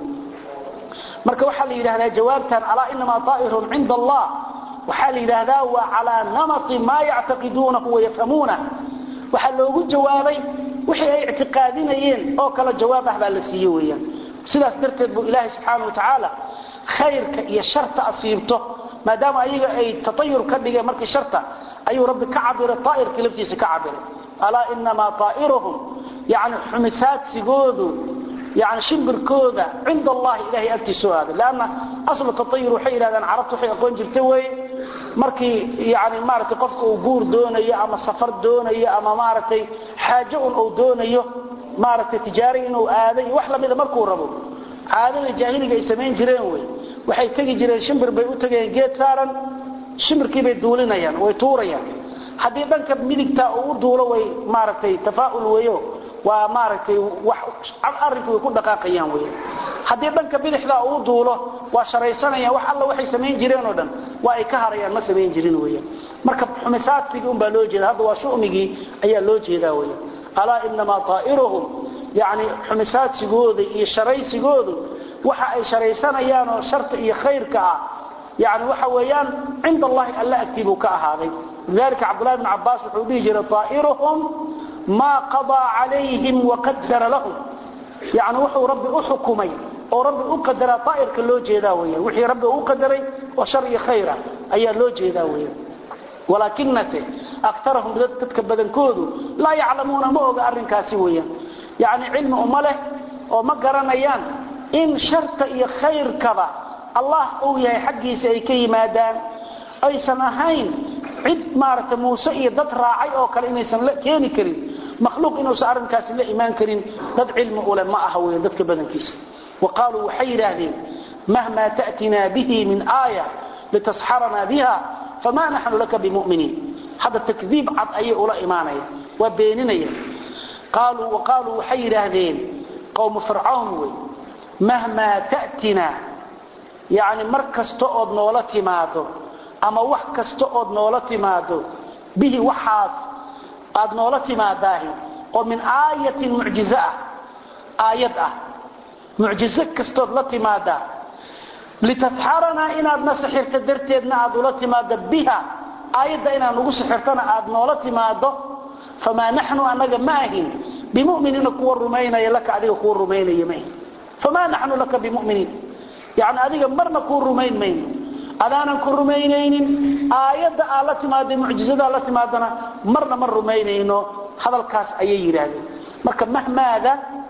marka waxaa la yidhahdaa jawaabtan alaa inamaa aa'iruhum cinda allah waxaa la yidhaahdaa waa calaa namati maa yactaqiduunahu wayafhamuunah waxaa loogu jawaabay wixii ay ictiqaadinayeen oo kale jawaab ah baa la siiye weyaan sidaas darteed buu ilaahay subxaana wa tacaala khayrka iyo sharta asiibto maadaama ayaga ay tatayur ka dhigeen markii sharta ayuu rabbi ka cabiray aa'irkii laftiisa ka cabiray alaa inamaa aa'iruhum yani xumisaadsigoodu yani shimbirkooda cinda allahi ilahay agtiisa u aaday lanna aslu tatayur waxay yidhahdaan carabtu waxay aqoon jirta weye markii yani maaragtay qofka uu guur doonayo ama safar doonayo ama maaragtay xaajo un uu doonayo maaragtay tijaari inuu aaday wax lamida markuu rabo caadada jaahiliga ay samayn jireen wey waxay tegi jireen shimbir bay u tegayeen geed saaran shimbirkiibay duulinayaan way tuurayaan haddii dhanka midigta uu u duulo way maaragtay tafaa'ul weyo waa maaragtay arrinkii way ku dhaqaaqayaan wey haddii dhanka bidixda uu duulo waa sharaysanayaan wax alla waxay samayn jireen oo dhan waa ay ka harayaan ma samayn jirin weyan marka xumisaadsigii un baa loo jeeda hadda waa shumigii ayaa loo jeedaa weyan alaa inamaa aa'iruhum yani xumisaadsigooda iyo sharaysigoodu waxa ay sharaysanayaan oo sharta iyo khayrka ah yani waxa weeyaan cinda allahi alla agtii buu ka ahaaday lidalika cabdullahi bn cabaas wuxuu dhihi jiray aa'iruhum maa qadaa calayhim waqadara lahum yani wuxuu rabbi u xukumay oo rabbi u qadaraa aa'irka loo jeedaa weyan wixii rabbi u qadaray oo shar iyo khayra ayaa loo jeedaa weyan walaakinase akarahum dadka badankoodu laa yaclamuuna ma oga arrinkaasi weyan yani cilmi uma leh oo ma garanayaan in sharta iyo khayrkaba allah uu yahay xaggiisa ay ka yimaadaan aysan ahayn cid maaragtay muuse iyo dad raacay oo kale inaysan la keeni karin makhluuq inuusan arrinkaasi la imaan karin dad cilmi ule ma aha weyan dadka badankiisa wa qaaluu waxay yidhaahdeen mahma ta'tinaa bihi min aaya litasxaranaa biha famaa naxnu laka bimuminiin hadda takdiib cad ayay ula imaanaya waa beeninaya qaaluu wa qaaluu waxay yidhaahdeen qowmu fircawn wey mahmaa ta'tinaa yani mar kasta ood noola timaado ama wax kasta ood noola timaado bihi waxaas aad noola timaadaahi oo min aayatin mucjizo ah aayad ah mucjizo kastood la timaadaa litasxaranaa inaadna sixirto darteedna aad ula timaado biha aayadda inaad nagu sixirtona aad noola timaado famaa naxnu anaga ma ahin bimuminiina kuwa rumaynaya laka adiga kuwa rumaynaya maahin famaa naxnu laka bimuminiin yani adiga marna kuu rumayn mayno adaanan ku rumaynaynin aayadda aad la timaada mucjizadaa la timaadana marna ma rumaynayno hadalkaas ayay yidhaahdeen marka mahmaada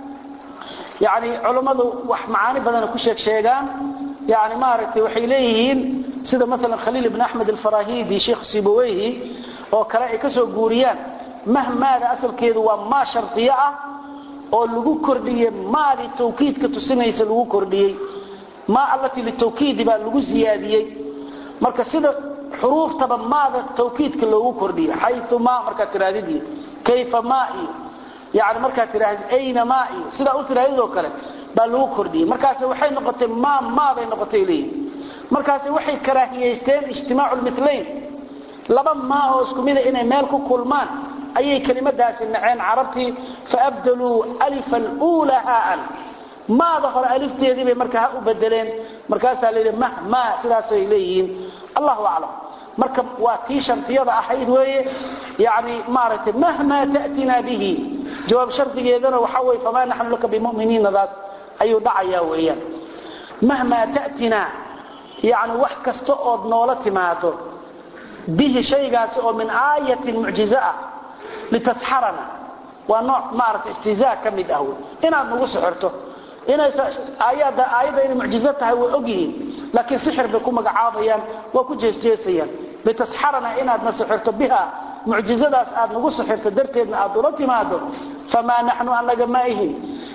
yani culammadu wax macaani badana ku sheeg sheegaan yani maaragtay waxay leeyihiin sida maalan khaliil ibn axmed alfarahidi sheikh sibaweyhi oo kale ay ka soo guuriyaan mahmaada asalkeedu waa maa shardiyo ah oo lagu kordhiyey maadii tawkiidka tusinaysa lagu kordhiyey maa allatii litawkiidi baa lagu ziyaadiyey marka sida xuruuftaba maada tawkiidka loogu kordhiyey xayu maa markaa tiraadidii kayfa maa iyo yani markaad tidhaahdi ayna maa iyo sidaa u tidhahdidoo kale baa lagu kordhiyey markaas waxay noqotay maa maaday noqotay leeyihi markaas waxay karaahiyaysteen ijtimaacu lmilayn laba maa oo isku mida inay meel ku kulmaan ayay kelimadaasi naceen carabtii faabdaluu alifa luula haaan maada hore alifteedii bay marka ha u bedeleen markaasaa la yidhi mah maa sidaasay leeyihiin allahu aclam marka waa tii shardiyada ahayd weeye yani maaragtay mahmaa ta'tinaa bihi jawaab shardigeedana waxaa weye famaa naxnu laka bimuminiinadaas ayuu dhacayaa weeyaan mahmaa ta'tinaa yani wax kasta ood noola timaado bihi shaygaasi oo min aayatin mucjizo ah litasxarana waa nooc maaragtay istihzaa ka mid ah wey inaad nagu sixirto aayadda inay mucjizo tahay way ogyihiin laakiin sixir bay ku magacaabayaan waa ku jeesjeesayaan litasxarana inaadna sixirto biha mucjizadaas aad nagu sixirto darteedna aad ula timaado famaa naxnu anaga ma ihin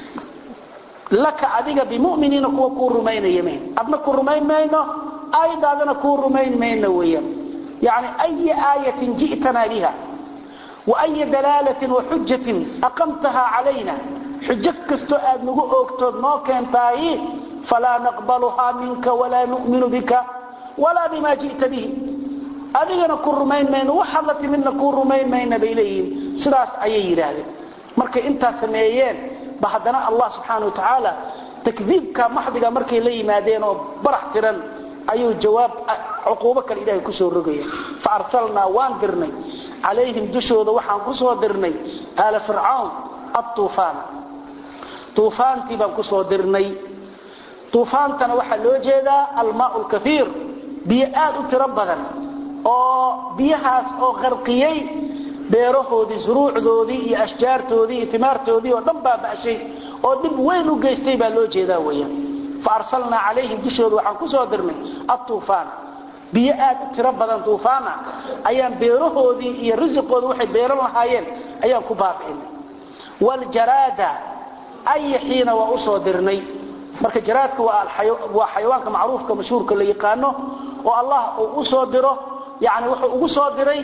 laka adiga bimuminiina kuwa kuu rumaynaya mayn adna ku rumayn mayno aayadaadana kuu rumayn mayno weeyaan yani aya aayatin ji'tanaa biha waaya dalaalatin waxujatin aqamtaha calayna xujo kastoo aad nagu oogtood noo keentaay falaa naqbaluhaa minka walaa nu'minu bika walaa bima ji'ta bihi adigana ku rumayn mayno waxaad la timidna kuu rumayn mayna bay leeyihiin sidaas ayay yidhaahdeen markay intaas sameeyeen ba haddana allah subxaana wa tacaala takdiibka maxdiga markay la yimaadeen oo barax tiran ayuu jawaab cuquubo kale ilahay kusoo rogaya fa arsalnaa waan dirnay calayhim dushooda waxaan kusoo dirnay aala fircawn atuufaana tuufaantii baan kusoo dirnay tuufaantana waxaa loo jeedaa almaau lkaiir biyo aad u tiro badan oo biyahaas oo qarqiyey beerahoodii zuruucdoodii iyo ashjaartoodii iyo timaartoodii oo dhan baaba'shay oo dhib weyn u geystay baa loo jeedaa weyaan fa arsalnaa calayhim dushooda waxaan kusoo dirnay atuufaana biyo aad u tiro badan tuufaana ayaan beerahoodii iyo risiqooda waxay beeran lahaayeen ayaan ku baabi'inay waljaraada ayaxiina waa usoo dirnay marka jaraadka waa xayawaanka macruufka mashhuurka la yaqaano oo allah uu usoo diro yani wuxuu ugu soo diray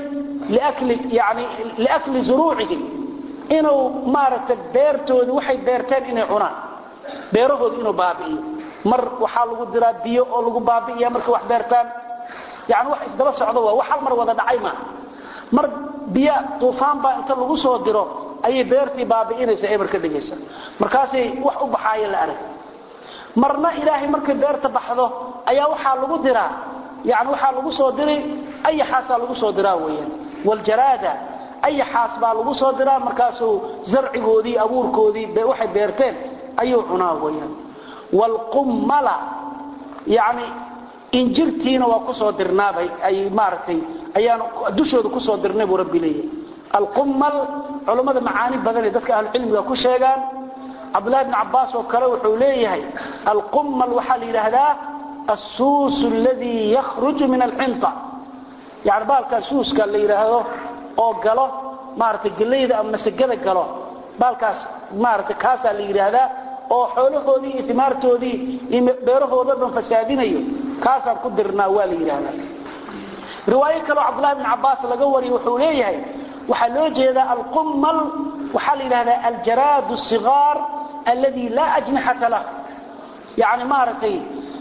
liakli zuruucihim inuu maaragtay beertoodi waxay beerteen inay cunaan beerahooda inuu baabi'iyo mar waxaa lagu diraa biyo oo lagu baabi'iya markay wax beertaan yani wax isdaba socdo waa wax hal mar wada dhacay maaha mar biyo tuufaan baa inta lagu soo diro ayay beertii baabi'inaysa eber ka dhigaysa markaasay wax u baxaayo la arag marna ilaahay markay beerta baxdo ayaa waxaa lagu diraa yani waxaa lagu soo diri ayaxaasaa lagu soo diraa weyaan waljaraada ayaxaas baa lagu soo diraa markaasuu zarcigoodii abuurkoodii waxay beerteen ayuu cunaa weyaan wlqummala yani injirtiina waa kusoo dirnaabay ay maaragtay ayaan dushooda kusoo dirnay buu rabbi leeyahay alqummal culammada macaani badanee dadka ahlucilmiga ku sheegaan cabdullahi bn cabbaas oo kale wuxuu leeyahay alqummal waxaa la yidhaahdaa assuus aladii yakhruju min alxinta yani baalkaa suuska la yidhaahdo oo galo maaragtay gelayda ama masagada galo baalkaas maaragtay kaasaa la yidhaahdaa oo xoolahoodii iyo timaartoodii iyo beerahooda dhan fasaadinayo kaasaan ku dirnaa waa la yidhaahdaa riwaayo kaleo cabdullahi bn cabbaas laga wariyo wuxuu leeyahay waxaa loo jeedaa alqummal waxaa la yidhahdaa aljaraad sigaar alladii laa ajnixata lah yani maaragtay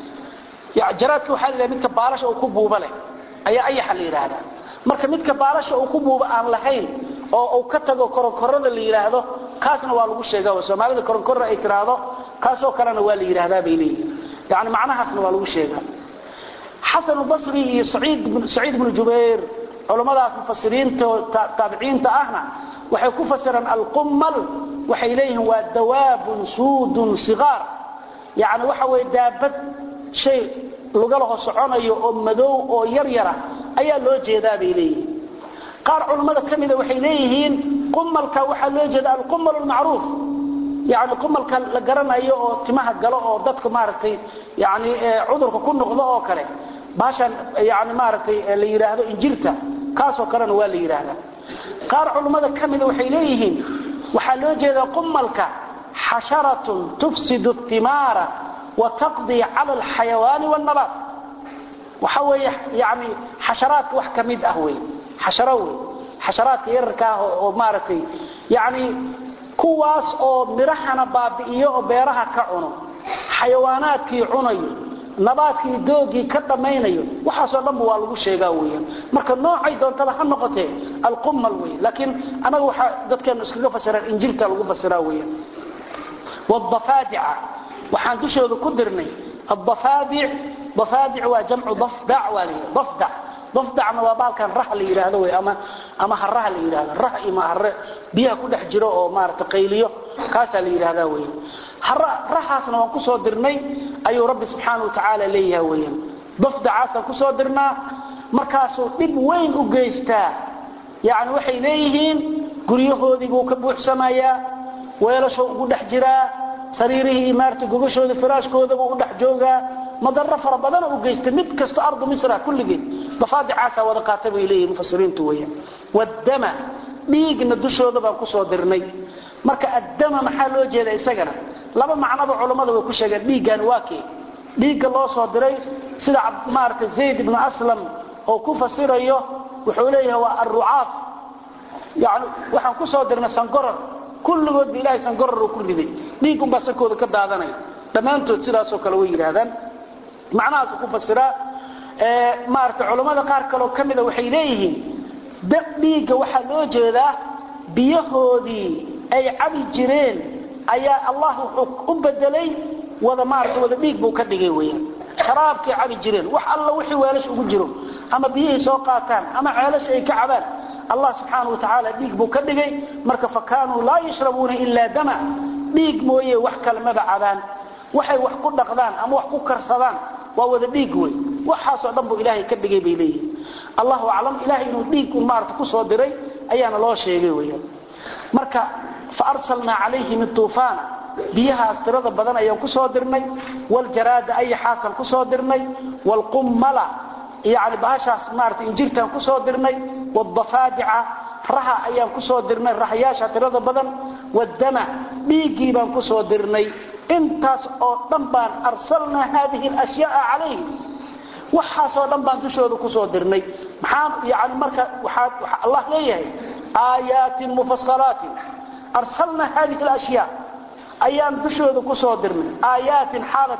jaraadka waxaa la yidhahda midka baalasha uu ku buuba leh ayaa ayaxa la yidhaahdaa marka midka baalasha uu ku buuba aan lahayn oo uu ka tago koronkorada la yidhaahdo kaasna waa lagu sheega soomaalida koronkorra ay tiraahdo kaasoo kalena waa la yidhaahdaa bay leeyihin yani macnahaasna waa lagu sheegaa xasan basri iyo saciid bnu jubayr culammadaas mufasiriinta taabiciinta ahna waxay ku fasiraan alqummal waxay leeyihiin waa dawaabun suudun sigaar yani waxa weye daabad shay lugalaho soconayo oo madow oo yar yara ayaa loo jeedaa bay leeyihiin qaar culammada ka mida waxay leeyihiin qumalka waxaa loo jeeda alqumal lmacruuf yani qumalka la garanayo oo timaha galo oo dadka maaragtay yani cudurka ku noqdo oo kale baashan yani maaragtay la yidhaahdo injirta kaasoo kalena waa la yidhaahdaa qaar culummada ka mida waxay leeyihiin waxaa loo jeedaa qumalka xasharatun tufsidu timaara wa taqdii cala alxayawaani wاnabaat waxa weeye yani xasharaadka wax ka mid ah wey xasharo wey xasharaadka yararka ah oo maaragtay yani kuwaas oo midhahana baabi'iyo oo beeraha ka cuno xayawaanaadkii cunayo nabaadkii doogii ka dhammaynayo waxaasoo dhanba waa lagu sheegaa weyaan marka noocay doontaba ha noqotee alqumal wey laakiin anaga waxaa dadkeenu iskaga fasiraan injilta lagu fasiraa weyaan wadafaadica waxaan dushooda ku dirnay addafaadic dafaadic waa jamcu dafdac waa layidhi dafdac dafdacna waa baalkan rah la yidhaahdo wey ama ama haraha la yidhahdo rah ima hare biyaha ku dhex jiro oo maarata qayliyo kaasaa la yidhahdaa weyan rahaasna waan kusoo dirnay ayuu rabbi subxaana watacaala leeyahay weyan dafdacaasaan kusoo dirnaa markaasuu dhib weyn u geystaa yani waxay leeyihiin guryahoodii buu ka buuxsamayaa weelashoo ugu dhex jiraa sariirihii maarata gogashooda firaashkoodabuu u dhex joogaa madaro fara badana u geysta mid kasto ardu misra kulligeed dafaadicaasaa wada qaata bay leeyihin mufasiriintu weyan waddama dhiigna dushooda baan kusoo dirnay marka addama maxaa loo jeeda isagana laba macnoba culammada way ku sheegeen dhiiggan waa kee dhiigga loo soo diray sida maarata zayd ibnu aslam oo ku fasirayo wuxuu leeyahay waa arrucaaf yani waxaan kusoo dirnay sangorar kulligoodba ilahay sangorar uu ku riday dhiigunbaa sankooda ka daadanaya dhammaantood sidaasoo kale way yidhaahdaan macnahaasu ku fasiraa maarata culammada qaar kaleo ka mida waxay leeyihiin dhiigga waxaa loo jeedaa biyahoodii ay cabi jireen ayaa allah wuxuu u bedelay wada maarata wada dhiig buu ka dhigay weyaan sharaabkay cabi jireen wax alla wixii weelash ugu jiro ama biyihii soo qaataan ama ceelasha ay ka cabaan allah subxaana wa tacaala dhiig buu ka dhigay marka fa kaanuu laa yashrabuuna ilaa dama dhiig mooye wax kale maba cabaan waxay wax ku dhaqdaan ama wax ku karsadaan waa wada dhiig wey waxaasoo dhan buu ilaahay ka dhigay bay leeyihin allahu aclam ilahay inuu dhiig un maarata kusoo diray ayaana loo sheegay weyaan marka fa arsalnaa calayhim ituufaana biyahaas tirada badan ayaan kusoo dirnay waljaraada ayaxaasaan kusoo dirnay waalqummala yani bahashaas maarata injirtaan kusoo dirnay wadafaadica raha ayaan kusoo dirnay rahayaasha tirada badan wadama dhiiggii baan kusoo dirnay intaas oo dhan baan arsalnaa haadihi alashyaaa calayhim waxaasoo dhan baan dushooda kusoo dirnay maxaa yani marka waxaa allah leeyahay aayaatin mufasalaatin arsalnaa haadihi alashyaa ayaan dushooda kusoo dirnay aayaatin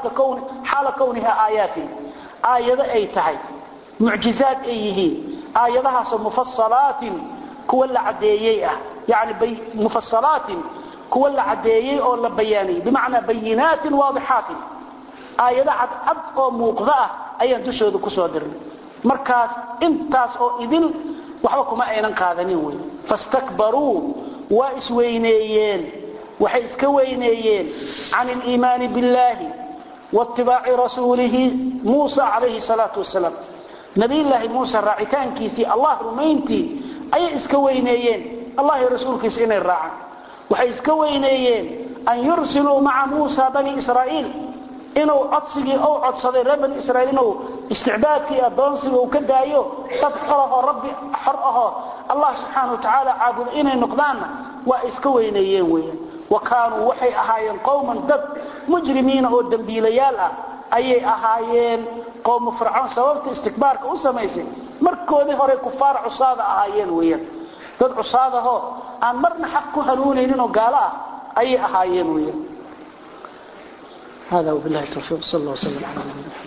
xaala kowniha aayaatin aayado ay tahay mucjizaad ay yihiin aayadahaasoo mufasalaatin kuwa la cadeeyey ah yani mufasalaatin kuwa la cadeeyey oo la bayaaniyey bimacnaa bayinaatin waadixaatin aayado cadcad oo muuqda ah ayaan dushooda kusoo dirnay markaas intaas oo idin waxba kuma aynan qaadanin wey fastakbaruu waa isweyneeyeen waxay iska weyneeyeen can iliimaani biاllaahi waitibaaci rasuulihi muusa calayhi salaatu wasalaam nabiyllaahi muuse raacitaankiisii allah rumayntii ayay iska weyneeyeen allah iyo rasuulkiisa inay raacaan waxay iska weyneeyeen an yursiluu maca muusa bani israa'iil inuu codsigii u codsaday reer bani israiil inuu isticbaadkii adoonsiga uu ka daayo dad xorahoo rabbi xor ahoo allah subxaana wa tacaala caabudo inay noqdaanna waa iska weyneeyeen weeyaan wa kaanuu waxay ahaayeen qowman dad mujrimiina oo dembiilayaal ah ayay ahaayeen qowmu fircoon sababta istikbaarka u samaysay markoodii hore kufaar cusaada ahaayeen weeyaan dad cusaadahoo aan marna xaq ku hanuunayninoo gaalo ah ayay ahaayeen weeyaan هذا وبالله التوفيق صلى الله وسلم على نبينا